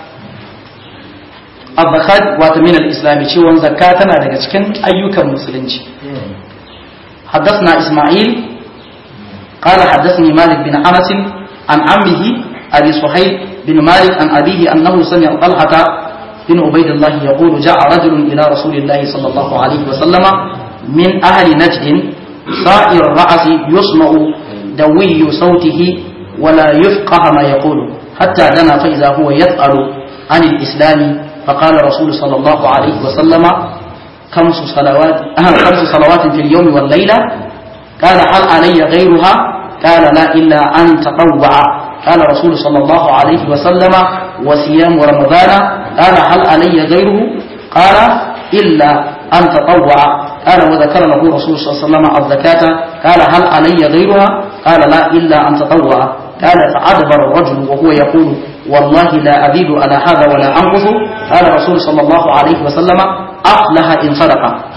az-zakat wato min al-islam cewa zakka tana daga cikin ayyukan musulunci حدثنا إسماعيل قال حدثني مالك بن أنس عن عمه أبي صهيب بن مالك عن أبيه أنه سمع طلحة بن عبيد الله يقول جاء رجل إلى رسول الله صلى الله عليه وسلم من أهل نجد صائر الرأس يسمع دوي صوته ولا يفقه ما يقول حتى دنا فإذا هو يسأل عن الإسلام فقال رسول صلى الله عليه وسلم خمس صلوات خمس صلوات في اليوم والليلة قال هل علي غيرها قال لا إلا أن تطوع قال رسول صلى الله عليه وسلم وصيام رمضان قال هل علي غيره قال إلا أن تطوع قال وذكر له رسول صلى الله عليه وسلم الزكاة قال هل علي غيرها قال لا إلا أن تطوع قال فأدبر الرجل وهو يقول والله لا أزيد على هذا ولا أنقص قال رسول صلى الله عليه وسلم أفلح إن صدق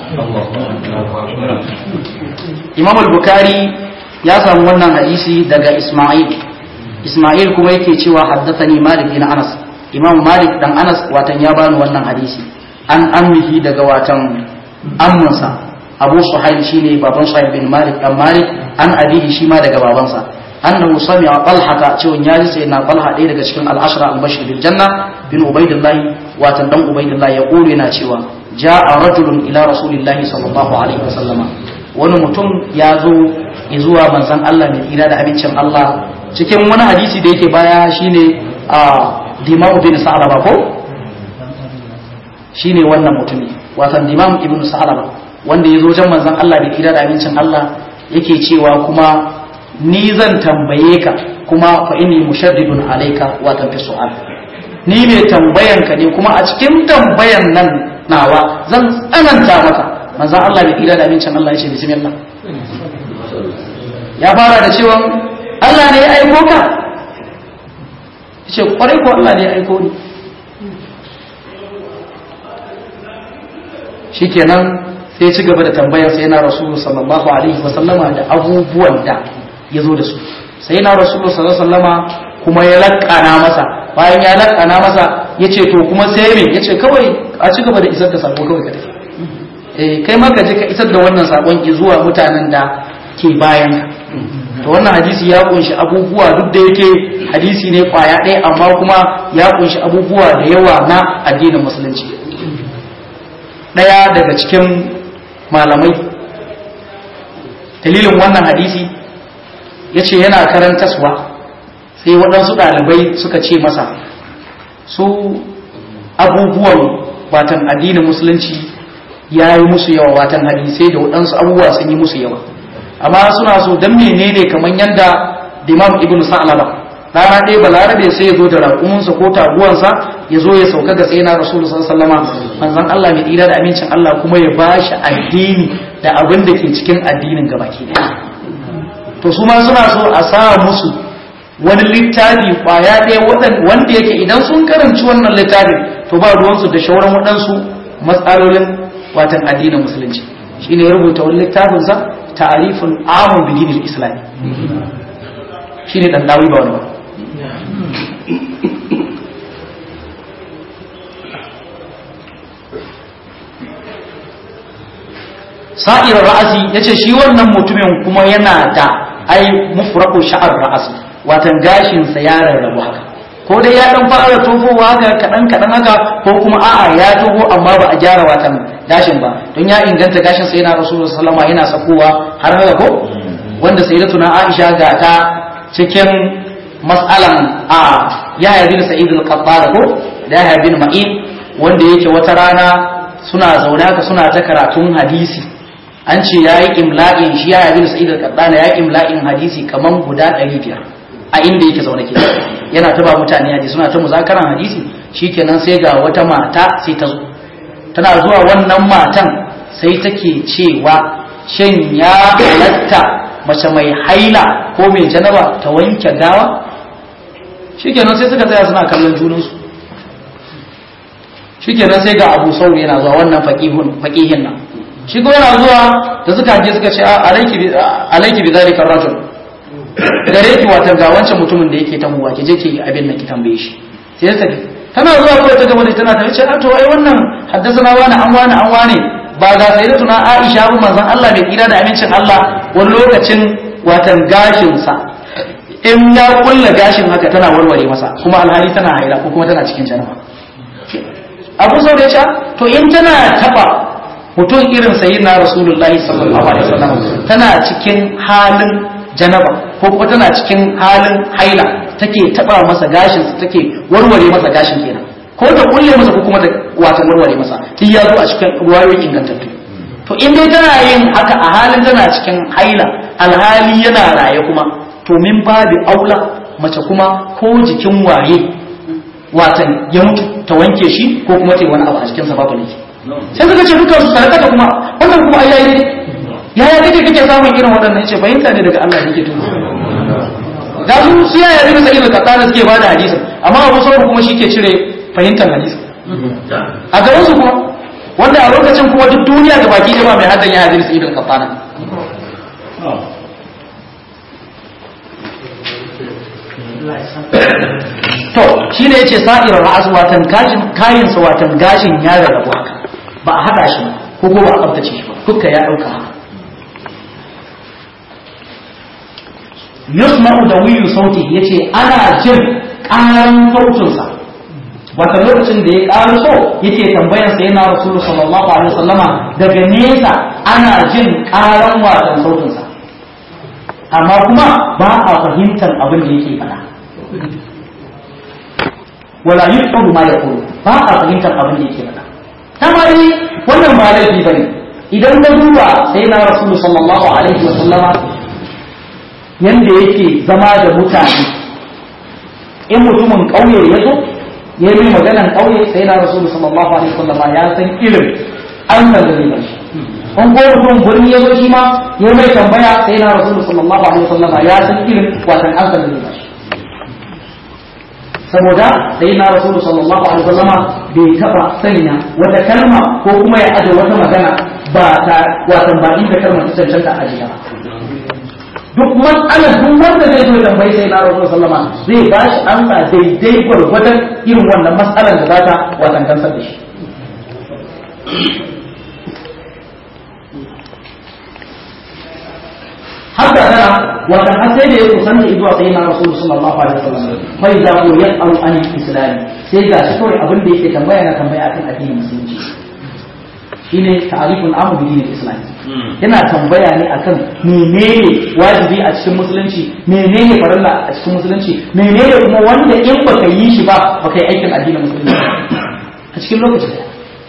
إمام البكاري يا wannan hadisi daga Ismail Ismail kuma yake cewa haddathani Malik bin Anas Imam Malik dan Anas watan ya bani wannan hadisi an ammihi daga watan amminsa Abu Suhail shine baban Suhail bin Malik dan Malik an abihi shi ma daga babansa annahu sami'a Talha cewa ya ji sai na Talha ɗaya daga cikin al-ashra al-bashir bil janna bin Ubaidillah watan dan Ubaidillah ya kore yana cewa ja'a rajulun ila rasulillahi sallallahu alaihi wasallama wani mutum ya zo zuwa manzon Allah mai tsira da abincin Allah cikin wani hadisi da yake baya shine a Dimam bin Sa'laba ko shine wannan mutumi watan Dimam ibn Sa'laba wanda ya zo wajen manzon Allah mai tsira da abincin Allah yake cewa kuma ni zan tambaye ka kuma fa inni mushaddidun alayka wa fi su'al ni mai tambayan ka ne kuma a cikin tambayan nan nawa zan tsananta maka manzon Allah bai kira da amincin Allah ya ce bismillah ya fara da cewa Allah ne ya aiko ka yace kwarai ko Allah ne ya aiko ni shikenan sai ci gaba da tambayar sai na rasulu sallallahu alaihi wa sallama da abubuwan da ya zo da su sai na rasulu sallallahu alaihi wa sallama kuma ya lakkana masa bayan ya lakkana masa ya ce to kuma sai me ya ce kawai a ci gaba da isar da sako kawai ka tafi eh kai ma ka je ka isar da wannan sakon ki zuwa mutanen da ke bayan ka to wannan hadisi ya kunshi abubuwa duk da yake hadisi ne kwaya ɗaya amma kuma ya kunshi abubuwa da yawa na addinin musulunci ɗaya daga cikin malamai dalilin wannan hadisi ya ce yana karantaswa sai waɗansu ɗalibai suka ce masa su abubuwan watan addinin musulunci ya yi musu yawa watan hadisai da waɗansu abubuwa sun yi musu yawa amma suna so dan menene kamar yadda imam ibn sa'laba rana ɗaya balarabe sai ya zo da raƙuminsa ko taguwansa ya zo ya sauka ga sai na rasulullah sallallahu alaihi manzon Allah mai tsira da amincin Allah kuma ya bashi addini da abin da ke cikin addinin gabaki ɗaya to su ma suna so a sa musu wani littafi kwaya ɗaya wanda yake idan sun karanci wannan littafin to ba ruwansu da shauran waɗansu matsalolin watan addinin musulunci shine ya rubuta wani littafinsa ta'arifun amun bidinil islami shine dan dawi ba wani ba sa'ir ra'asi yace shi wannan mutumin kuma yana da ai mufraku sha'ar ra'asi watan gashin sa ya rarrabu haka ko dai ya dan fara tofowa haka kadan kadan haka ko kuma a'a ya toho amma ba a gyara watan gashin ba don ya inganta gashin sa yana rasulullahi sallallahu alaihi yana sakowa har haka ko wanda sayyidatuna Aisha ga ta cikin mas'alan a Yahya bin Sa'id al-Qattan ko da Yahya bin Ma'in wanda yake wata rana suna zaune haka suna ta karatun hadisi an ce ya yi imla'in shi ya yabi da sa'id al-qaddana ya yi imla'in hadisi kaman guda 500 a inda yake zaune ke yana ta ba mutane hadisi suna ta muzakaran hadisi shikenan sai ga wata mata sai ta zo tana zuwa wannan matan sai take cewa shin ya halatta mace mai haila ko mai janaba ta wanke gawa shikenan sai suka tsaya suna kallon junansu shikenan sai ga abu sauri yana zuwa wannan faqihin nan shi ko yana zuwa da suka je suka ce alaiki bi zalika rajul gare ki wata ga wancan mutumin da yake tamuwa ki je ki abin nan ki tambaye shi sai ta tana zuwa ko ta gaba da tana ta ce a to ai wannan haddasa wani an wani an wani ba ga sayyidatuna Aisha ba manzon Allah mai kira da amincin Allah wani lokacin watan gashin sa in ya kulla gashin haka tana warware masa kuma alhali tana haila ko kuma tana cikin janaba Abu Saud ya ce to in tana taba mutum irin sayi na rasulullahi sallallahu alaihi wasallam tana cikin halin janaba ko kuma tana cikin halin haila take taba masa gashin sa take warware masa gashin kenan ko da kulle masa ko kuma da wata warware masa duk ya zo a cikin ruwayoyin ingantattu to in dai tana yin haka a halin tana cikin haila alhali yana raye kuma to min babu aula mace kuma ko jikin waye watan ya mutu ta wanke shi ko kuma ta yi wani abu a cikin sa babu laifi sai suka ce dukkan su sadaka kuma wannan kuma ai yayi yaya kake kake samun irin waɗannan yace fahimta ne daga Allah yake tuni da su su yaya ne sai da katana suke bada hadisin amma Abu Sa'id kuma shike cire fahimtar hadisin a gaban su kuma wanda a lokacin kuma duk duniya ga baki jama'a mai haddan ya hadisi ibn katana to shine yace sa'irar ra'as watan kashin kayin sa watan gashin ya rarrabu haka ba a haɗa shi ko ko ba a tsabtace shi ba dukka ya ɗauka haka yusma'u da wiyu sauti yace ana jin ƙaran sautinsa wata lokacin da ya ƙaru so yake tambayar sa yana rasulu sallallahu alaihi wasallama daga nesa ana jin ƙaran watan sautinsa amma kuma ba a fahimtar abin da yake faɗa wala yuhadu ma yaqulu ba a fahimtar abin da yake faɗa tamari wannan ba laifi bane idan ka duba sai na rasulu sallallahu alaihi wa sallama yanda yake zama da mutane in mutumin ƙauye ya zo ya yi maganan ƙauye sai na rasulu sallallahu alaihi wa sallama ya san irin an san da zai bashi an ko mutum birni ya zo shi ma ya mai tambaya sai na rasulu sallallahu alaihi wa sallama ya san irin watan an san da zai bashi saboda sai na rasulu sallallahu alaihi wasallama bai taba sanya wata kalma ko kuma ya aje wata magana ba ta watan ba inda kalmar ta cancanta a jiya duk matsalar duk wanda zai zo tambayi sai na rasulu sallama zai ba shi amsa daidai gwargwadon irin wannan matsalar da za ta watan kansar da shi haka tana wata har sai da ya kusanta zuwa sai na rasulu sallallahu alaihi wasallam fa idza hu yas'alu an al-islam sai ga shi kawai abin da yake tambaya na tambaya akan addinin musulunci shine ta'rifun amu bi dinil islam yana tambaya ne akan menene wajibi a cikin musulunci menene farilla a cikin musulunci menene kuma wanda in baka yi shi ba baka yi aikin addinin musulunci a cikin lokaci daya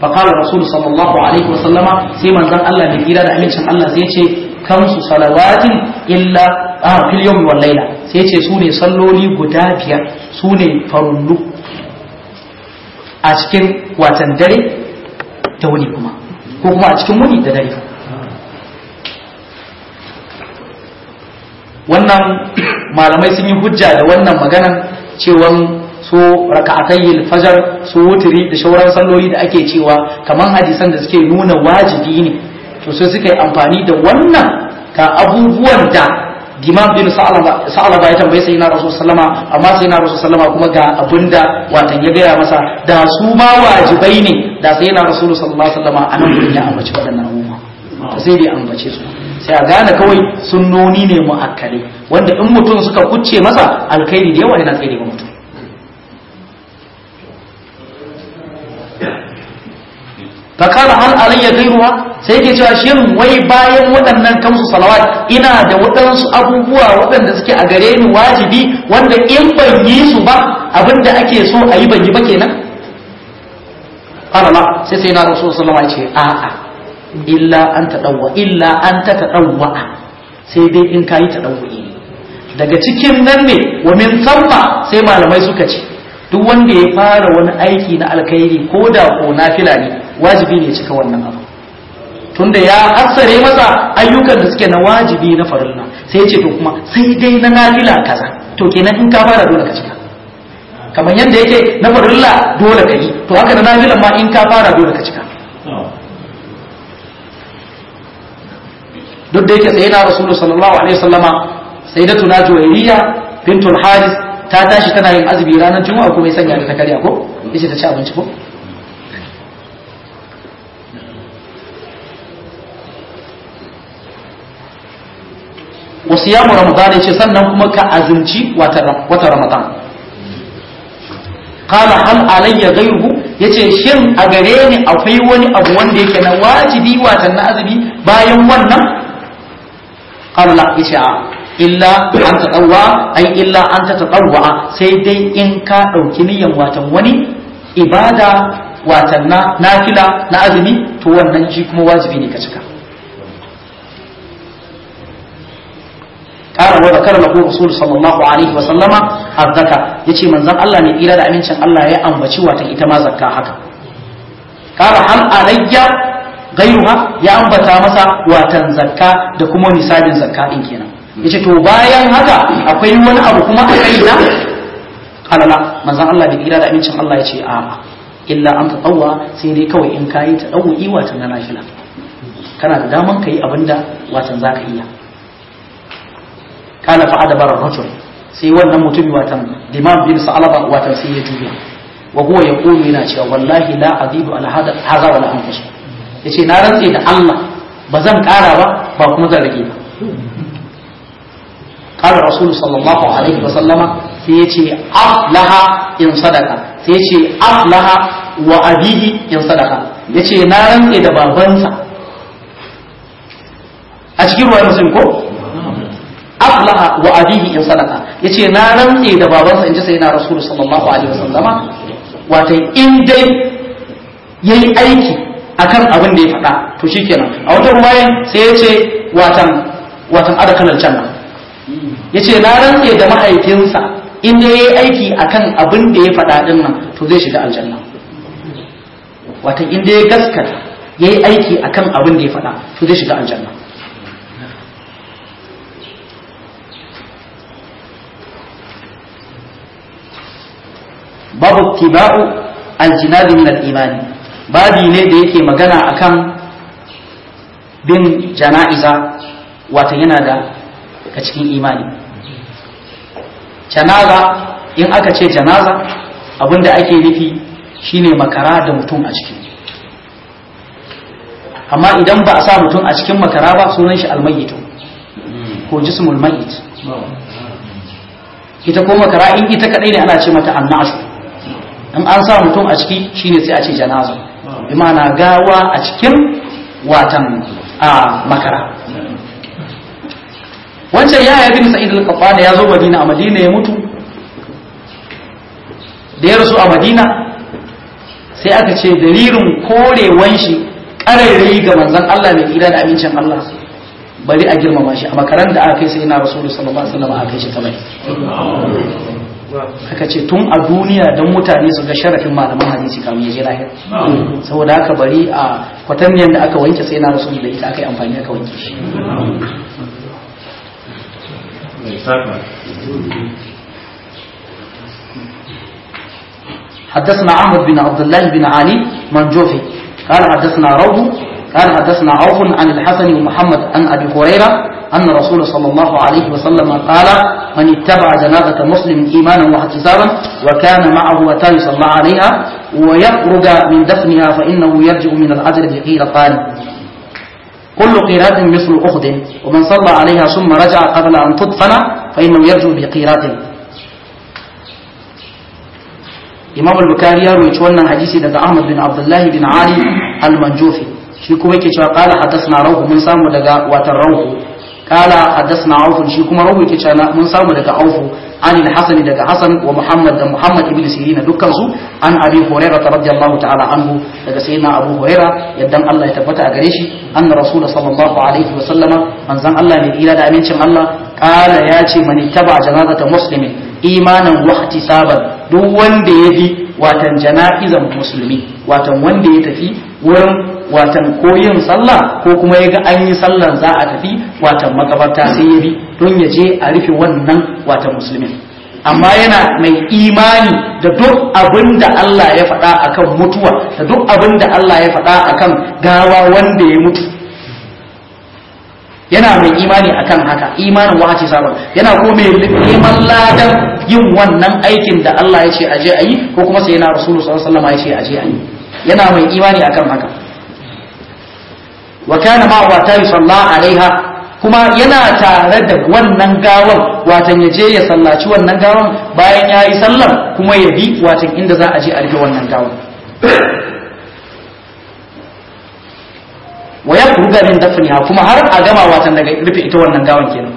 فقال الرسول صلى الله عليه وسلم سيما زن الله من إلى أمين شان الله سيتي خمس صلوات إلا آه في اليوم والليلة سيتي سوني صلوا لي قدابيا سوني فرلو أتكن واتندري توني كما كما أتكن مني ددري wannan malamai sun yi hujja da wannan maganan cewan su raka'atayil fajar su wuturi da shauran salloli da ake cewa kamar hadisan da suke nuna wajibi ne to sai suka yi amfani da wannan ga abubuwan da Imam bin Sa'alaba ya tambaye sai na Rasul sallama amma sai na Rasul sallama kuma ga abinda watan ya gaya masa da su ma wajibai ne da sai na Rasul sallallahu alaihi wasallama anan gurin ya ambaci waɗannan abubuwa sai dai ambace su sai a gane kawai sunnoni ne mu'akkale wanda in mutum suka kucce masa alkhairi da yawa yana tsere ga mutum fakara hal alayya gairuwa sai yake cewa shin wai bayan waɗannan kamsu salawat ina da waɗansu abubuwa waɗanda suke a gare ni wajibi wanda in ban yi su ba abinda ake so a yi ban yi ba kenan Allah sai sai na rasul sallallahu alaihi wasallam ya ce a'a illa an taɗauwa illa an ta taɗauwa sai dai in kayi taɗauwa'i daga cikin nan ne wa min samma sai malamai suka ce duk wanda ya fara wani aiki na alkhairi ko da ko nafila ne wajibi ne cika wannan abu tunda ya hassare masa ayyukan da suke na wajibi na farilla sai ya ce to kuma sai dai na nafila kaza to kenan in ka fara dole ka cika kamar yadda yake na farilla dole ka yi to haka na nafilan ma in ka fara dole ka cika duk da yake sai na rasulu sallallahu alaihi wasallama sai da tuna juwairiya bintul haris ta tashi tana yin azumi ranar juma'a kuma ya sanya da ta karya ko yace ta ci abinci ko wasu yamu ramadan ce sannan kuma ka azumci wata ramadan qala hal alayya ghayruhu yace shin a gare ni akwai wani abu wanda yake na wajibi watan na azumi bayan wannan qala la yace a illa an tatawwa ai illa an tatawwa sai dai in ka dauki niyan watan wani ibada watan na nafila na azumi to wannan shi kuma wajibi ne ka cika قال وذكر له رسول صلى الله عليه وسلم الزكاة yace manzon Allah ne kira da amincin Allah ya ambaci wata ita ma zakka haka qala hal alayya gairuha ya ambata masa watan zakka da kuma nisabin zakka din kenan yace to bayan haka akwai wani abu kuma a kaina qala la manzon Allah da kira da amincin Allah yace a illa an tatawwa sai dai kawai in kayi ta dawu'i watan na nafila kana da daman kayi abinda watan zaka iya kana fa adabara rajul sai wannan mutumi watan Imam bin Sa'alaba watan sai ya juya wa huwa yaqulu yana cewa wallahi la azidu ala hada hadha wala anqus yace na rantse da Allah ba zan kara ba ba kuma zan rage ba qala rasul sallallahu alaihi wa sallama sai yace aflaha in sadaka sai yace aflaha wa abihi in sadaka yace na rantse da babansa a cikin ruwan muslim ko aflaha wa abihi in sadaka yace na rantse da babansa inji sai na rasul sallallahu alaihi wasallama wato in dai yayi aiki akan abin da ya faɗa to shikenan a wata ruwayan sai yace watan watan adakalal janna yace na rantse da mahaifinsa in dai yayi aiki akan abin da ya faɗa din nan to zai shiga aljanna watan in dai ya gaskata yayi aiki akan abin da ya faɗa to zai shiga aljanna babu tiba'u aljinabi min al-imani babi ne da yake magana akan bin jana'iza wata yana da ka cikin imani janaza in aka ce janaza abinda ake nufi shine makara da mutum a ciki amma idan ba a sa mutum a cikin makara ba sunan shi almayyitu ko jismul mayyit ita ko makara in ita kadai ne ana ce mata annashu in an sa mutum a ciki shine sai a ce janaza bi ma'ana gawa a cikin watan a makara wancan ya yabi sa'id al-qafana ya zo madina a madina ya mutu da ya rasu a madina sai aka ce dalilin korewan shi ƙararri ga manzon Allah mai kira da amincin Allah bari a girmama shi a makaran da aka kai sai na rasulu sallallahu alaihi wasallam aka kai shi kamar aka ce tun a duniya don mutane su ga sharafin malaman hadisi kamun ya je lahir saboda haka bari a kwataniyar da aka wanke sai na rasulu da ita aka yi amfani aka wanke shi حدثنا عمرو بن عبد الله بن علي منجوفي قال حدثنا روح قال حدثنا عوف عن الحسن ومحمد عن ابي هريره ان رسول صلى الله عليه وسلم قال من اتبع جنازه مسلم ايمانا واحتسابا وكان معه اتى يصلى عليها ويخرج من دفنها فانه يرجع من الاجر بقيرتان كل قيرات مثل اخذ ومن صلى عليها ثم رجع قبل ان تدفن فانه يرجع بقيرات imam al-bukhari ya rawaito wannan hadisi daga ahmad bin abdullahi bin ali al-manjufi shi kuma yake cewa qala hadathna rawhu mun samu daga watan rawhu qala hadathna auf shi kuma rawhu yake cewa mun samu daga auf an al-hasan daga hasan wa muhammad da muhammad ibn sirin dukkan su an abi hurairah radiyallahu ta'ala anhu daga sayyidina abu hurairah yaddan Allah ya tabbata a gare shi anna rasul sallallahu alaihi wa sallama manzon Allah ne ira da amincin Allah qala ya ce man ittaba janazata muslimin imanan wa ihtisaban duk wanda ya bi watan jana'izan musulmi watan wanda ya tafi wurin watan koyin sallah ko kuma ya ga an yi sallan za a tafi watan makabarta sai ya bi don ya je a rufe wannan watan musulmin amma yana mai imani da duk abin da Allah ya faɗa akan mutuwa da duk abin da Allah ya faɗa akan gawa wanda ya mutu yana mai imani akan haka imanin wahaci sabon yana kuma mai neman ladan yin wannan aikin da Allah ya ce aje a yi ko kuma sai yana rasulu sallallahu alaihi wasallam ya ce aje a yi yana mai imani akan haka wa kana ma wa ta yusalla alaiha kuma yana tare da wannan gawan watan ya je ya sallaci wannan gawan bayan ya yi sallar kuma ya bi watan inda za a je a rufe wannan gawan wa ya kuruga min dafniha kuma har a gama watan daga rufe ita wannan gawan kenan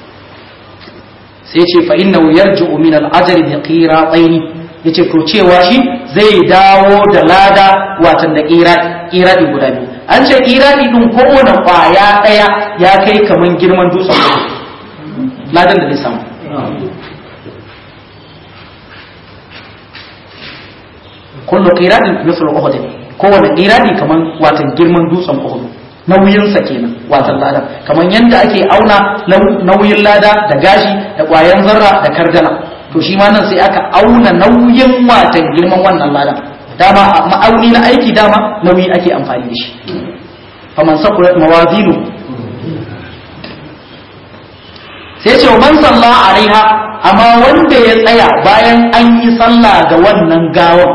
sai ce fa innahu yarji'u min al-ajri bi qiratayn yace to cewa shi zai dawo da lada watan da qirati guda biyu an ce qirati din kowane kwaya daya ya kai kaman girman dutsen ladan da zai samu kullu qiratin mithlu uhud kowane qirati kaman watan girman dutsen uhud nauyinsa kenan watan lada kamar yadda ake auna nauyin lada da gashi da ƙwayan zarra da kardala to shi ma nan sai aka auna nauyin watan girman wannan ladan dama ma'auni na aiki dama nauyi ake amfani da shi faman sakulat mawazinu sai ce man salla alaiha amma wanda ya tsaya bayan an yi sallah ga wannan gawan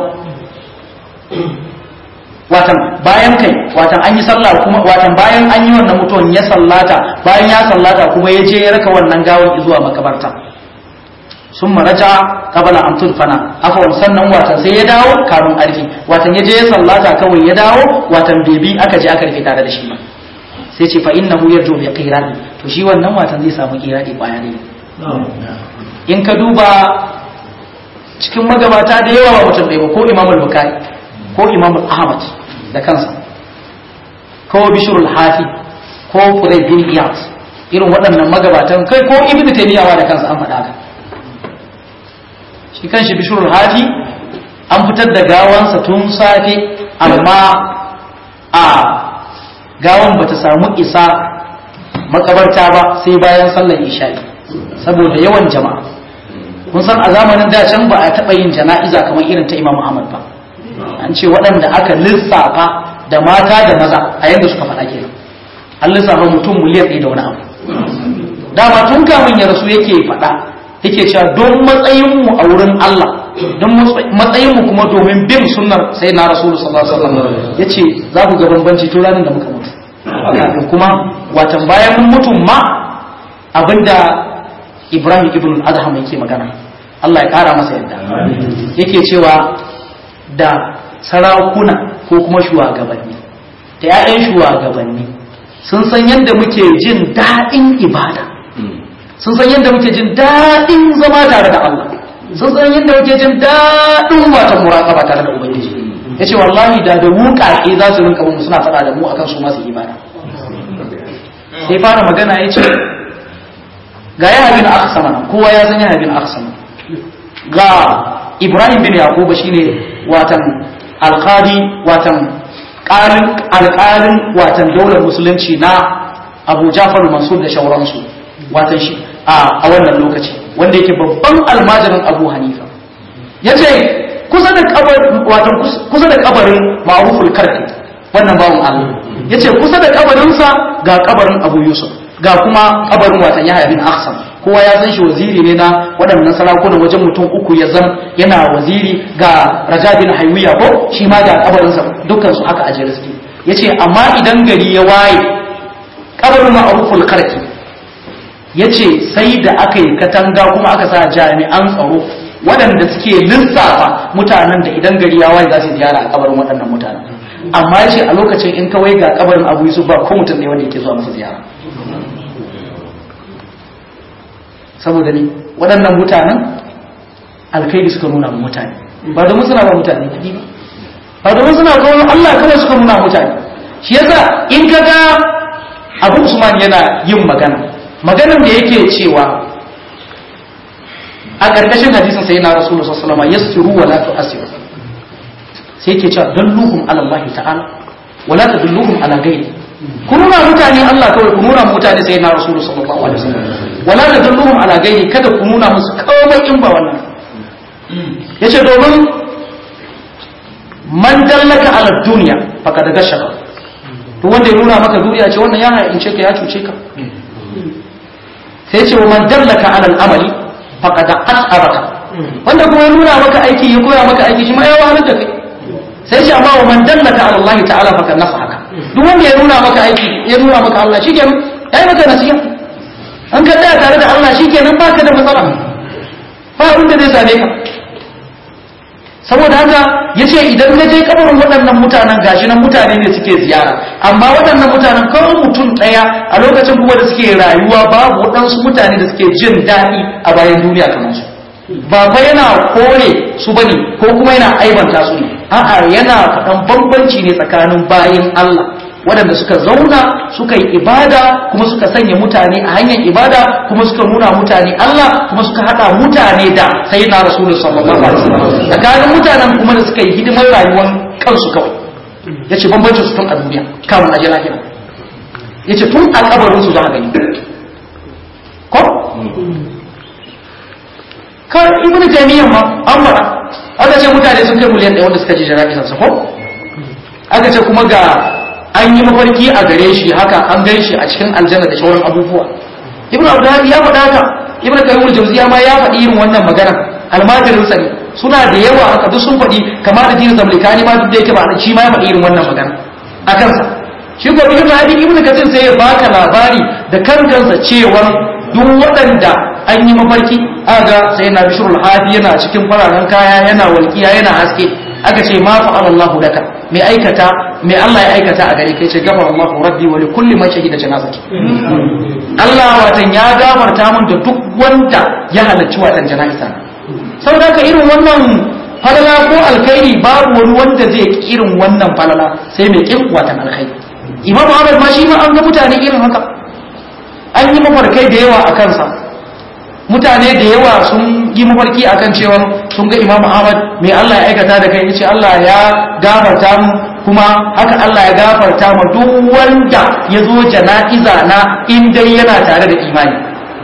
watan bayan kai watan an yi sallah kuma watan bayan an yi wannan mutuwan ya sallata bayan ya sallata kuma ya je ya raka wannan gawan zuwa makabarta sun maraja kabala an turfana afwan sannan watan sai ya dawo kamun arfi watan ya je ya sallata kawai ya dawo watan bebi aka je aka rufe tare da shi ba sai ce fa innahu yarju bi qirani to shi wannan watan zai samu qirani baya ne in ka duba cikin magabata da yawa ba mutum ɗaya ba ko imamul bukhari ko imam ahmad da kansa ko bishirul hafi ko furai bin iyas irin waɗannan magabatan kai ko ibnu taymiyawa da kansa an faɗa ka shi kanshi bishirul hafi an fitar da gawansa tun safe amma a gawan bata samu isa makabarta ba sai bayan sallar isha'i saboda yawan jama'a kun san a zamanin da can ba a taɓa yin jana'iza kamar irin ta imam ahmad ba an ce waɗanda aka lissafa da mata da maza a yadda suka faɗa kenan an lissafa mutum miliyan ɗaya da wani abu dama tun kamun ya rasu yake faɗa yake cewa don matsayinmu a wurin Allah don matsayinmu kuma domin bin sunnar sai na rasulu sallallahu alaihi wasallam yace za ku ga bambanci tun ranar da muka mutu kafin kuma watan bayan mun mutum ma abinda Ibrahim ibn Adham yake magana Allah ya kara masa yadda yake cewa da sarakuna ko kuma shugabanni da 'ya'yan shugabanni sun san yadda muke jin daɗin ibada sun san yadda muke jin daɗin zama tare da Allah sun san yadda muke jin daɗin wata muraƙaba tare da Ubangiji yace wallahi da da wuƙaƙe za su rinka mu suna faɗa da mu akan su masu imani sai fara magana yace ga ya bin aksama kowa ya san ya bin aksama ga Ibrahim bin Yakuba shine watan alqadi watan ƙarin alƙalin watan daular musulunci na Abu Jafar Mansur da shauransu watan shi a wannan lokaci wanda yake babban almajirin Abu Hanifa yace kusa da kabarin watan kusa da kabarin Ma'ruful Karfi wannan bawon Allah yace kusa da kabarinsa ga kabarin Abu Yusuf ga kuma kabarin watan Yahya bin Akhsam kowa ya san shi waziri ne na waɗannan sarakunan wajen mutum uku ya zam yana waziri ga Raja bin Haywiya ko shi ma ga kabarinsa dukkan su haka a jere suke yace amma idan gari ya waye kabarin Ma'ruful Karfi yace sai da aka yi katanga kuma aka sa jami'an tsaro waɗanda suke lissafa mutanen da idan gari ya waye za su ziyara a kabarin waɗannan mutanen amma yace a lokacin in kawai ga kabarin Abu Yusuf ba ko mutum ne wanda yake zuwa masa ziyara saboda ne waɗannan mutanen alkaidi suka nuna wa mutane ba domin suna ba mutane kuɗi ba ba domin suna kawo Allah kawai suka nuna mutane shi yasa in ka ga Abu Usman yana yin magana maganar da yake cewa a ƙarƙashin hadisin sai na Rasulullah sallallahu alaihi wasallam yassiru wa la tu'assiru sai yake cewa dalluhum ala Allah ta'ala wa la tadulluhum ala ghairi ku nuna mutane Allah kawai ku nuna mutane sai na Rasulullah sallallahu alaihi wasallam wala tadulluhum ala ghairi kada ku nuna musu komai in ba wannan yace domin man dallaka ala dunya faqad gashaka to wanda ya nuna maka duniya ce wannan ya haince ka ya cuce ka sai ce wa man dallaka ala al-amali faqad as'abaka wanda kuma ya nuna maka aiki ya koya maka aiki shi ma ya wahalar da kai sai ce amma wa man dallaka ala Allah ta'ala faqad nafa'aka duk wanda ya nuna maka aiki ya nuna maka Allah shikenan yayi maka nasiha an ka tsaya tare da Allah shikenan baka da matsala ba abin da zai same ka saboda haka yace idan ka je kabarin waɗannan mutanen gashi nan mutane ne suke ziyara amma waɗannan mutanen kawai mutum ɗaya a lokacin kuma da suke rayuwa babu waɗansu mutane da suke jin daɗi a bayan duniya kamar su ba fa yana kore su bane ko kuma yana aibanta su ne a'a yana faɗan bambanci ne tsakanin bayin Allah waɗanda suka zauna suka yi ibada kuma suka sanya mutane a hanyar ibada kuma suka nuna mutane Allah kuma suka haɗa mutane da sai na rasulun sallallahu alaihi wasallam tsakanin mutanen kuma da suka yi hidimar rayuwar kansu kawai ya ce bambancin su tun a duniya kamun aje lahira ya ce tun a kabarin su za a gani ko kar ibn taymiyyah ma an fara aka ce mutane sun kai miliyan ɗaya wanda suka ji jana'izar sa ko aka ce kuma ga an yi mafarki a gare shi haka an gan shi a cikin aljanna da sauran abubuwa ibn abdullahi ya faɗa haka ibn qayyim jawziya ma ya faɗi irin wannan magana almajirin sa ne suna da yawa haka duk sun faɗi kamar da dinin zamlikani ma duk da yake ba shi ma ya faɗi irin wannan magana a kansa shi ko ibn hadi ibn kathir sai ya baka labari da kan kansa cewa duk waɗanda an yi mafarki aga sai na bishrul hadi yana cikin fararen kaya yana walƙiya yana haske aka ce ma fa'ala Allahu daka mai aikata mai Allah ya aikata a gare kai ce gafara Allahu rabbi wa li kulli man shahida janazati Allah watan ya gafarta mun da duk wanda ya halarci watan jana'iza saboda ka irin wannan falala ko alkhairi babu wani wanda zai ki irin wannan falala sai mai kin watan alkhairi Imam Ahmad ma shi ma an ga mutane irin haka an yi mafarkai da yawa a kansa mutane da yawa sun yi mafarki akan cewa sun ga Imam Ahmad mai Allah ya aikata da kai yace Allah ya gafarta mu kuma haka Allah ya gafarta mu duk wanda ya zo jana'iza na in dai yana tare da imani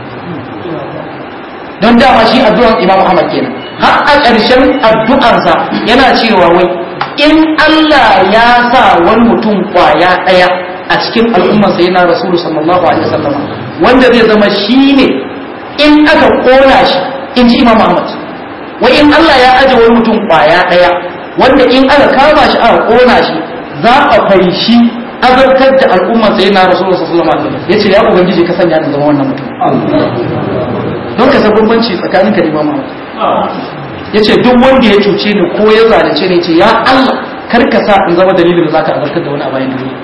don dama shi addu'ar Imam Ahmad kenan har a ƙarshen addu'arsa yana cewa wai in Allah ya sa wani mutum kwaya ɗaya a cikin al'ummarsa yana rasulu sallallahu alaihi wasallam wanda zai zama shine in aka kona shi in ji imam ahmad wai in allah ya aje wani mutum kwaya daya wanda in aka kama shi aka kona shi za a faishi azartar da al'umma sai na rasulullah sallallahu alaihi wasallam yace ya ubangiji ka sanya ni zama wannan mutum don ka san bambanci tsakanin ka da imam ahmad yace duk wanda ya cuce ni ko ya zalunce ni yace ya allah kar ka sa in zama dalilin da zaka azartar da wani a bayan duniya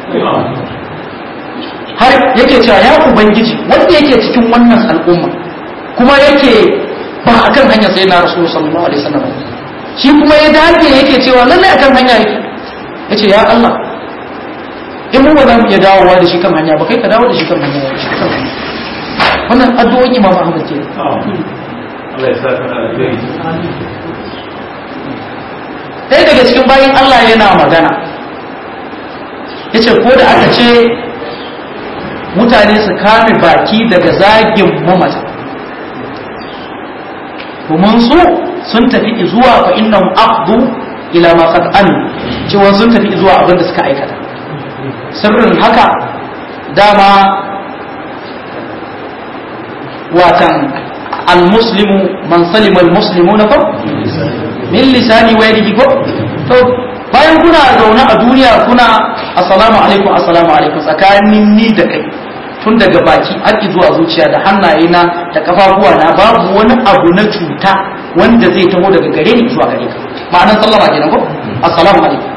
har yake cewa ya ubangiji wanda yake cikin wannan al'umma kuma yake ba a kan hanyar sai na rasu sallallahu alaihi wasallam shi kuma ya dace yake cewa lallai akan hanya yake yace ya Allah in mu ba za mu iya dawowa da shi kan hanya ba kai ka dawo da shi kan hanya shi kan hanya wannan addu'o'in Imam Ahmad ke Allah ya sa ka alheri ɗaya daga cikin bayan Allah yana magana yace ko da aka ce mutane su kame baki daga zagin mamata domin su sun tafi zuwa fa innahum aqdu ila ma qad an cewa sun tafi zuwa abin da suka aikata sirrin haka dama watan almuslimu man salima almuslimuna ko min lisani wa yadihi ko to bayan kuna zaune a duniya kuna assalamu alaikum assalamu alaikum tsakanin ni da kai tun daga baki har zuwa zuciya da hannaye na da kafafuwa na babu wani abu na cuta wanda zai taho daga gare ni zuwa gare ka ma'anar sallama kenan ko assalamu alaikum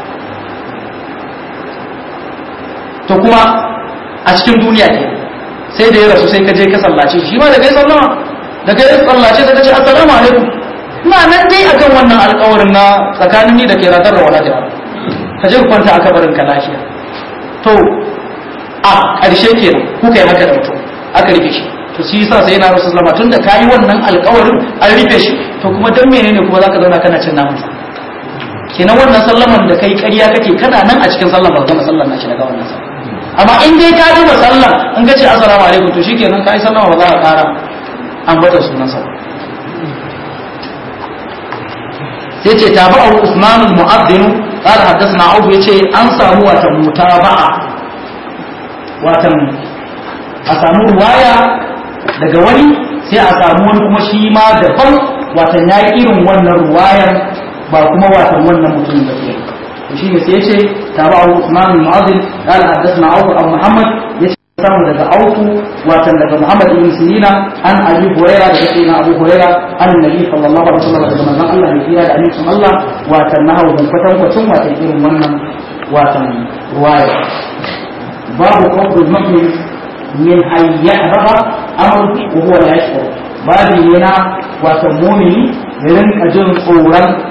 to kuma a cikin duniya ke sai da ya rasu sai ka je ka sallace shi ma da kai sallama da kai sallace sai ka ce assalamu alaikum ina nan dai akan wannan alƙawarin na tsakanin ni da ke ratar da wala jira ka je ku kwanta aka barin ka lafiya to a ƙarshe kenan kuka yi haka da mutum aka rufe shi to shi yasa sai yana rasu sallama tunda kayi wannan alƙawarin an rufe shi to kuma dan menene kuma zaka zauna kana cin namansa kenan wannan sallaman da kai ƙarya kake kana nan a cikin sallan ba gama sallan na shi daga wannan sallan amma in dai ka duba sallan in ka ce assalamu alaikum to shikenan kai sallama ba za ka ƙara an bata sunan sa sai ce tabi'u Usman al-Mu'addin qala haddathana Abu yace an samu wata mutaba'a watan a samu ruwaya daga wani sai a samu wani kuma shi ma daban watan yayi irin wannan ruwayar ba kuma watan wannan mutum da ke to shine sai yace tabi'u Usman al-Mu'addin qala haddathana Abu Muhammad yace samu daga auku watan daga Muhammad ibn Sirina an Abi Huraira daga sayyidina Abu Huraira an Nabi sallallahu alaihi wasallam daga manzon Allah ne kira da annabi Allah watan nahawu dan kwatan kwatan watan irin wannan watan ruwaya babu qawlul mu'min min an yahbaba amr wa huwa la yashkur babu yana watan mu'mini ya rinka jin tsoron